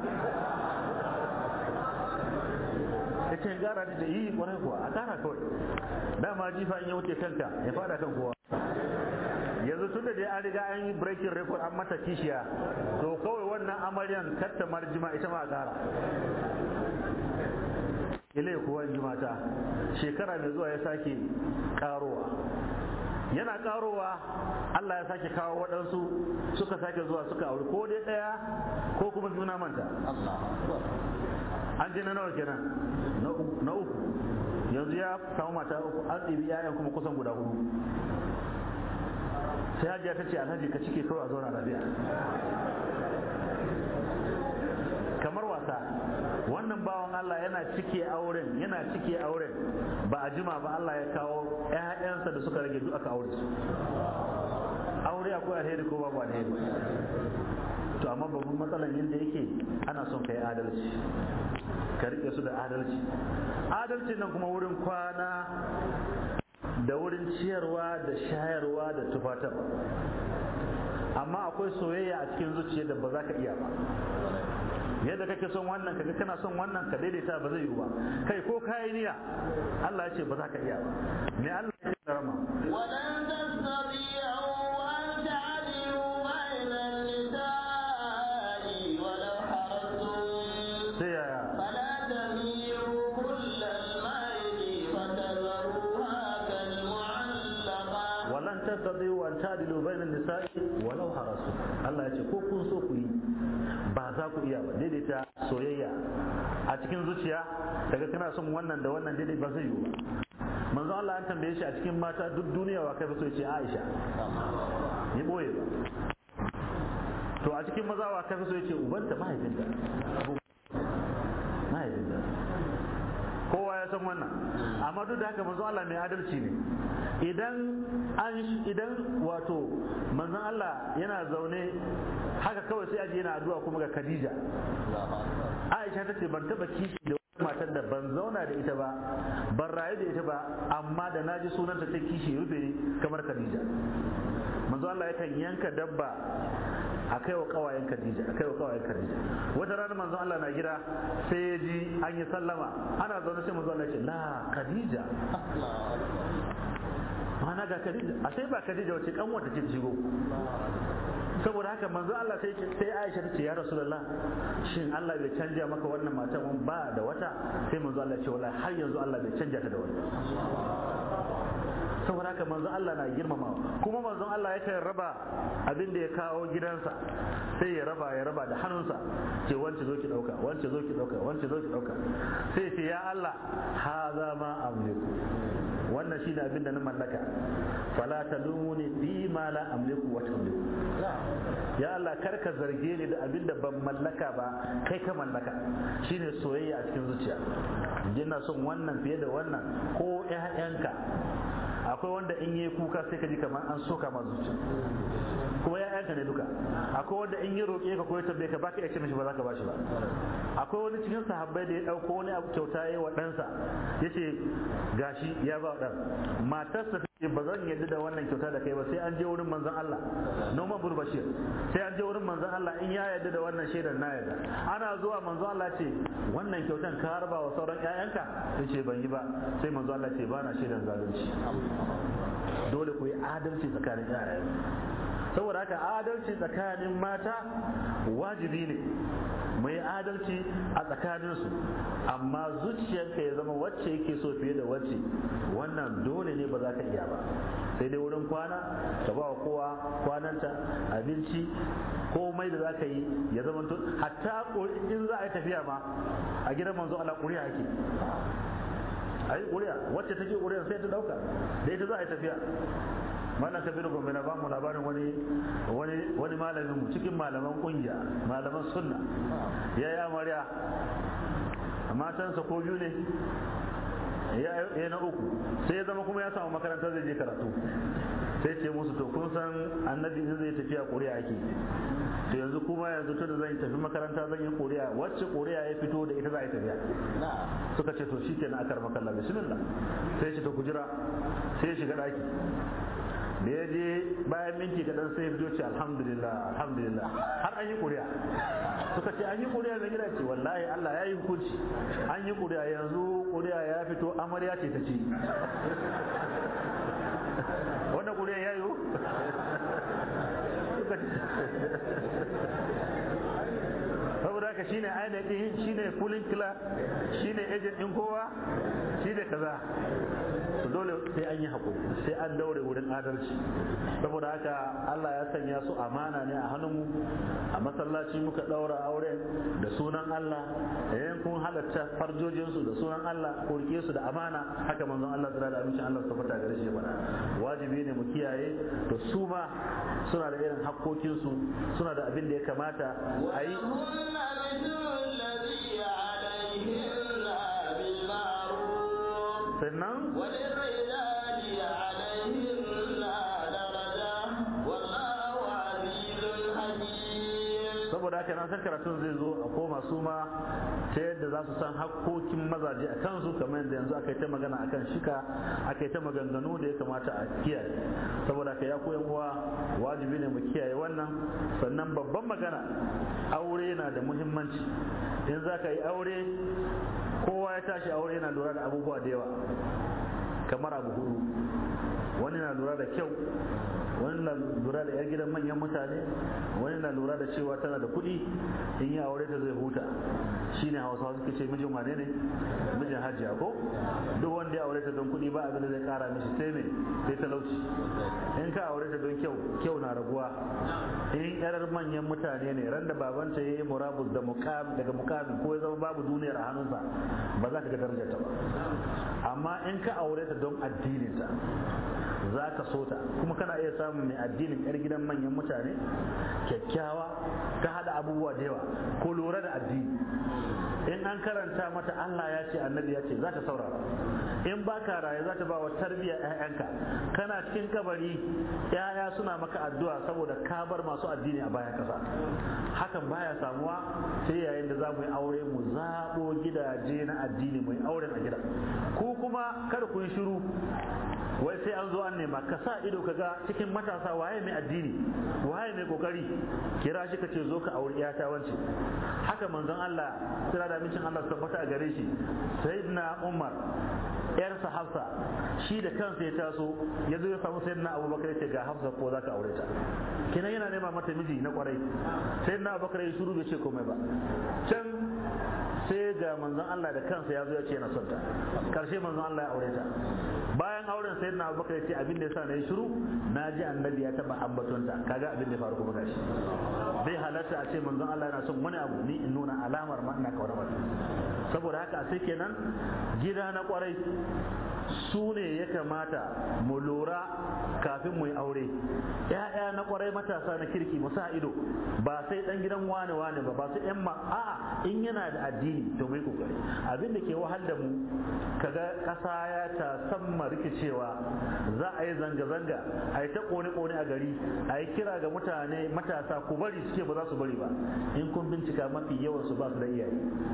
ta ce gara ta ce yi kwarai kuwa a kara kawai dama jifa in ya wuce kanka ya fada kan kowa yanzu tun da dai an riga an yi breaking record an mata kishiya to kawai wannan amaryan katta marjima ita ma a kara ilai kuwa in ji mata shekara mai zuwa ya sake karowa yana karowa Allah ya sake kawo waɗansu suka sake zuwa suka auri ko dai ɗaya ko kuma juna manta an ji na nawa kenan na uku yanzu ya samu mata uku an ɗibi 'ya'yan kuma kusan guda hudu sai hajiya ta ce alhaji ka cike kawai a zauna lafiya kamar wasa wannan bawan Allah yana cike auren yana cike auren ba a jima ba Allah ya kawo ƴaƴansa da suka rage duk aka aure su aure akwai alheri ko babu alheri to amma babban matsalan yadda yake ana son kai adalci ka rike su da adalci adalci nan kuma wurin kwana da wurin ciyarwa da shayarwa da tufatarwa amma akwai soyayya a cikin zuciya da ba za ka iya ba yadda kake son wannan kaga kana son wannan ka daidaita ba zai yiwu ba kai ko kayi niyya Allah ya ce ba za ka iya ba me Allah ya ce rama ولن تستطيعوا أن تعدلوا بين النساء ولو حرصتم sai yaya فلا تميلوا كل الميل فتذروها كالمعلقة walan tastati'u an ta'dilu bainan nisa'i walau harasu Allah ya ce ko kun so ku yi ba za ku iya ba daidaita soyayya a cikin zuciya daga kana son wannan da wannan daidai ba zai yiwu ba manzo Allah an tambaye shi a cikin mata duk duniya wa kai ba so ya ce Aisha ya boye ba to a cikin maza wa kafi so yace ubanta mahaifinta mahaifinta kowa ya san wannan amma duk da haka manzo Allah mai adalci ne idan an idan wato manzon Allah yana zaune haka kawai sai aje yana addu'a kuma ga Khadija Aisha ta ce ban taba kishi da matar da ban zauna da ita ba ban rayu da ita ba amma da naji sunanta ta kishi rufe kamar Khadija manzo Allah yakan yanka dabba a kai wa kawayen Khadija a kai wa kawayen Khadija wata rana manzo Allah na gida sai ya ji an yi sallama ana zaune sai manzo Allah ya ce la Khadija ma'ana ga Khadija a sai ba Khadija wace kan wata ce shigo saboda haka manzo Allah sai sai Aisha ta ce ya Rasulullah shin Allah bai canja maka wannan matan ba da wata sai manzo Allah ya ce wallahi har yanzu Allah bai canja ta da wata saboda haka manzon Allah na girmamawa kuma manzon Allah yakan raba abin da ya kawo gidansa sai ya raba ya raba da hannunsa ce wance zo ki dauka wance zo ki dauka wance zo ki dauka sai ce ya Allah haza ma amliku wannan shine abin da na mallaka fala talumuni bi ma la amliku wa tamliku ya Allah kar ka zarge ni da abin da ban mallaka ba kai ka mallaka shine soyayya a cikin zuciya ina son wannan fiye da wannan ko ƴaƴanka akwai wanda in yi kuka sai ka ji kamar an soka ma zuciya kuma ya yanka ne duka akwai wanda in yi roƙe ka ko ya tambaye ka baka iya ce mishi ba za ka bashi ba akwai wani cikin sahabbai da ya ɗauko wani abu kyauta ya yi wa ɗansa ya ce gashi ya ba ɗan matarsa ta ce ba zan yadda da wannan kyauta da kai ba sai an je wurin manzon Allah Noman Burbashir sai an je wurin manzon Allah in ya yadda da wannan shaidar na yadda ana zuwa manzon Allah ce wannan kyautan ka harba wa sauran ƴaƴanka ya ce ban yi ba sai manzon Allah ce ba na shaidar zalunci dole ku yi adalci tsakanin ƴaƴan saboda haka adalci tsakanin mata wajibi ne mu yi adalci a tsakaninsu amma zuciyarka ya zama wacce yake so fiye da wacce wannan dole ne ba za ka iya ba sai dai wurin kwana ka ba wa kowa kwananta abinci komai da za ka yi ya zama hatta in za a yi tafiya ma a gidan manzo Allah ƙuri'a ake a yi ƙuri'a wacce take ƙuri'a sai ta ɗauka da ita za a yi tafiya malam kabiru gombe na bamu labarin wani wani wani malamin mu cikin malaman kungiya malaman sunna ya yi amarya matansa ko biyu ne ya na uku sai ya zama kuma ya samu makarantar zai je karatu sai ce musu to kun san annabi in zai tafiya ƙuri'a ake to yanzu kuma yanzu tun da zan tafi makaranta zan yi ƙuri'a wacce ƙuri'a ya fito da ita za a yi tafiya suka ce to shikenan akar makalla bismillah sai shi to ku jira sai ya shiga ɗaki da ya je bayan minti kaɗan sai ya fito ce alhamdulillah alhamdulillah har an yi ƙuri'a suka ce an yi ƙuri'a mai gida ce wallahi Allah ya yi hukunci an yi ƙuri'a yanzu ƙuri'a ya fito amarya ce ta ci wannan ƙuri'a ya yi saboda haka shine ainihin shine kulin kila shine agent din kowa shine kaza to dole sai an yi hakuri sai an daure wurin adalci saboda haka Allah ya sanya su amana ne a hannunmu a masallaci muka daura aure da sunan Allah yayin kun halatta farjojin su da sunan Allah ko rike su da amana haka manzon Allah tsara da amincin Allah su fata gare shi bana wajibi ne mu kiyaye to su ma suna da irin hakkokin su suna da abin da ya kamata a yi sannan saboda haka nan san karatun zai zo a koma su ma ta yadda za su san hakkokin mazaje a kansu kamar yadda yanzu aka yi ta magana akan shika aka yi ta maganganu da ya kamata a kiyaye saboda haka ya koyan uwa wajibi ne mu kiyaye wannan sannan babban magana aure na da muhimmanci in za ka yi aure kowa ya tashi aure yana lura da abubuwa da yawa kamar abu hudu wani na lura da kyau wani na lura da yar gidan manyan mutane wani na lura da cewa tana da kuɗi in yi aure ta zai huta shine hausawa suke ce mijin wane ne mijin hajiya ko duk wanda ya aure ta don kuɗi ba abin da zai kara mishi sai me sai talauci in ka aure ta don kyau kyau na raguwa in yar manyan mutane ne ran da babanta ya yi murabus da daga mukamin ko ya zama babu duniyar a hannunsa ba za ka ga darajar ta ba amma in ka aure ta don addininta za ka so ta kuma kana iya samun mai addinin yar gidan manyan mutane kyakkyawa ta hada abubuwa da yawa ko lura da addini in an karanta mata Allah ya ce annabi ya ce za ta saurara in ba ka raye za ta ba wa tarbiyyar 'ya'yanka kana cikin kabari 'ya'ya suna maka addu'a saboda ka bar masu addini a bayan kasa hakan baya samuwa sai yayin da za mu yi aure mu zaɓo gidaje na addini mu yi auren a gida ku kuma kada ku yi shiru wai sai an zo an nema ka sa ido ka ga cikin matasa waye mai addini waye mai kokari kira shi ka ce zo ka auri iyata wance haka manzon Allah sira da mincin Allah tabbata a gare shi sayyidina Umar yarsa Hafsa shi da kansa ya taso ya zo ya samu sayyidina Abubakar ya ce ga Hafsa ko za ka aure ta kenan yana nema mata miji na kwarai sayyidina Abubakar ya shiru bai ce komai ba can sai ga manzon Allah da kansa ya zo ya ce yana son ta karshe manzon Allah ya aure ta bayan auren sai na abubakar ya ce abin da yasa na yi shiru na ji annabi ya taba ambatonta kaga abin da ya faru kuma gashi bai halatta a ce manzon Allah yana son wani abu ni in nuna alamar ma ina kawar mata saboda haka sai kenan gida na kwarai su ne ya kamata mu lura kafin mu yi aure ya'ya na kwarai matasa na kirki mu sa ido ba sai dan gidan wane wane ba ba su yan ma a'a in yana da addini to mu yi kokari abin da ke wahal da mu kaga kasa ya ta samma rikicewa za a yi zanga-zanga a yi ta kone-kone a gari a yi kira ga mutane matasa ku bari suke ba za su bari ba in kun bincika mafi yawan su ba su da iyaye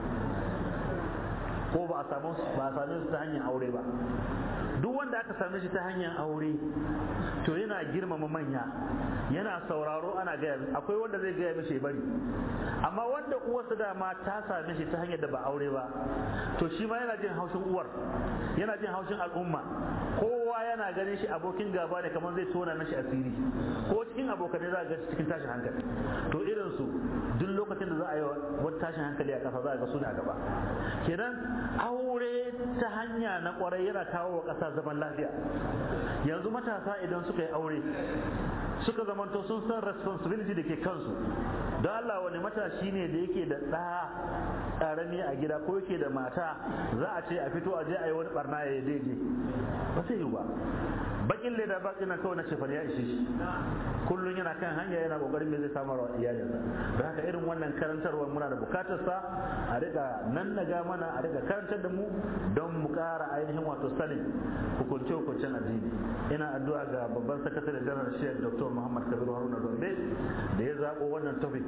ko ba a samu ba a same su ta hanyar aure ba duk wanda aka same shi ta hanyar aure to yana girmama manya yana sauraro ana gaya akwai wanda zai gaya mishi bari amma wanda uwarsa dama ta same shi ta hanyar da ba aure ba to shi ma yana jin haushin uwar yana jin haushin al'umma kowa yana ganin shi abokin gaba ne kamar zai tona mishi asiri ko cikin abokanai za a ga cikin tashin hankali to irin su duk lokacin da za a yi wani tashin hankali a kasa za a ga su ne a gaba kenan aure ta hanya na kwarai yana kawo wa ƙasa zaman lafiya yanzu matasa idan suka yi aure suka zamanto sun san responsibility da ke kansu don Allah wani matashi ne da yake da ɗa ƙarami a gida ko yake da mata za a ce a fito a je a yi wani barna ya daidai ba sai yi ba bakin leda bakin nan kawai na ce ya ishe shi kullum yana kan hanya yana kokarin me zai samar wa iyalinsa don haka irin wannan karantarwar muna da bukatar sa a riga nan naga mana a riga karantar da mu don mu kara ainihin wato sanin hukunce hukuncen addini ina addu'a ga babban sakatare janar shiyar dr muhammad kabir haruna gombe da ya zabo wannan topic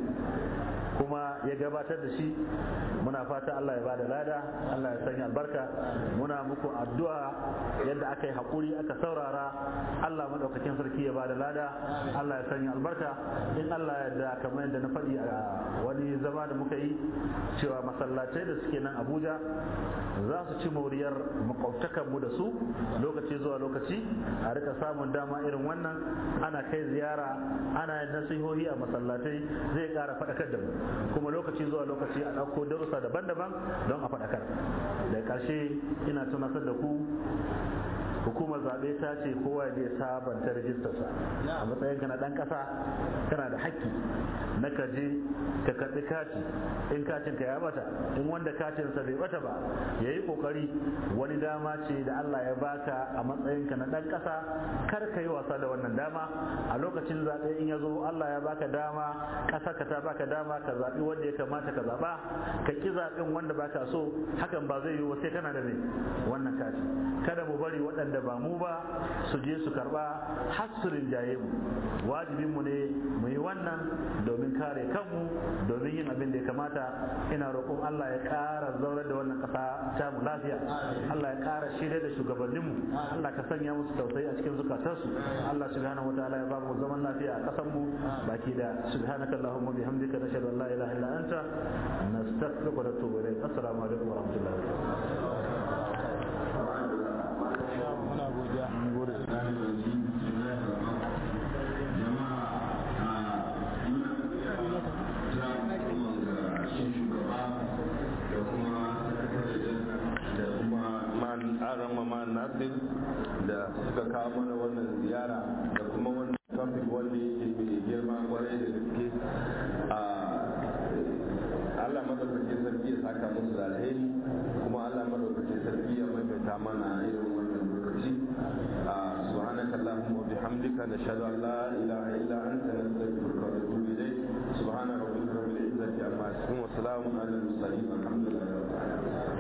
kuma ya gabatar da shi muna fata Allah ya bada lada Allah ya sanya albarka muna muku addu'a yadda aka yi haƙuri aka saurara Allah madaukakin sarki ya bada lada Allah ya sanya albarka in Allah ya da kamar yadda na faɗi a wani zama da muka yi cewa masallatai da suke nan Abuja za su ci moriyar makwabtakan mu da su lokaci zuwa lokaci a rika samun dama irin wannan ana kai ziyara ana yin nasihohi a masallatai zai ƙara faɗakar da mu kuma lokaci zuwa lokaci a ɗauko darussa daban-daban don a faɗakar da ƙarshe ina tunatar da ku hukumar zaɓe ta ce kowa ya sabanta rijistarsa a matsayin ka na ɗan ƙasa kana da haƙƙi na ka je ka karɓi kati in katin ka ya bata in wanda katinsa bai bata ba ya yi ƙoƙari wani dama ce da Allah ya baka a matsayin ka na ɗan ƙasa kar ka yi wasa da wannan dama a lokacin zaɓe in ya zo Allah ya baka dama ƙasa ka ta baka dama ka zaɓi wanda ya kamata ka zaɓa ka ƙi zaɓin wanda baka so hakan ba zai yiwu ba sai kana da mai wannan kati kada mu bari waɗanda da ba mu ba su je su karba hasurin jaye mu wajibin mu ne mu yi wannan domin kare kanmu domin yin abin da ya kamata ina roƙon Allah ya ƙara zaurar da wannan ƙasa ta mu lafiya Allah ya ƙara shirya da shugabannin mu Allah ka sanya musu tausayi a cikin zukatansu Allah subhanahu wataala ya ba mu zaman lafiya a ƙasar mu baki da subhanaka allahumma bihamdika nashhadu an la ilaha illa anta nastaghfiruka wa natubu ilayk assalamu alaikum wa rahmatullahi wa barakatuh muna godiya mun gode nasir da suka kawo mana wannan ziyara da kuma wannan topic wanda yake mai girma kwarai da gaske a Allah madaukakin sarki ya saka musu da alheri kuma Allah madaukakin sarki ya mai maimaita mana irin wannan lokaci a subhanaka allahumma wa bihamdika nashhadu an la ilaha illa anta nastaghfiruka wa natubu ilayk subhana rabbika rabbil izzati amma yasifun wa salamun ala al mursalin alhamdulillah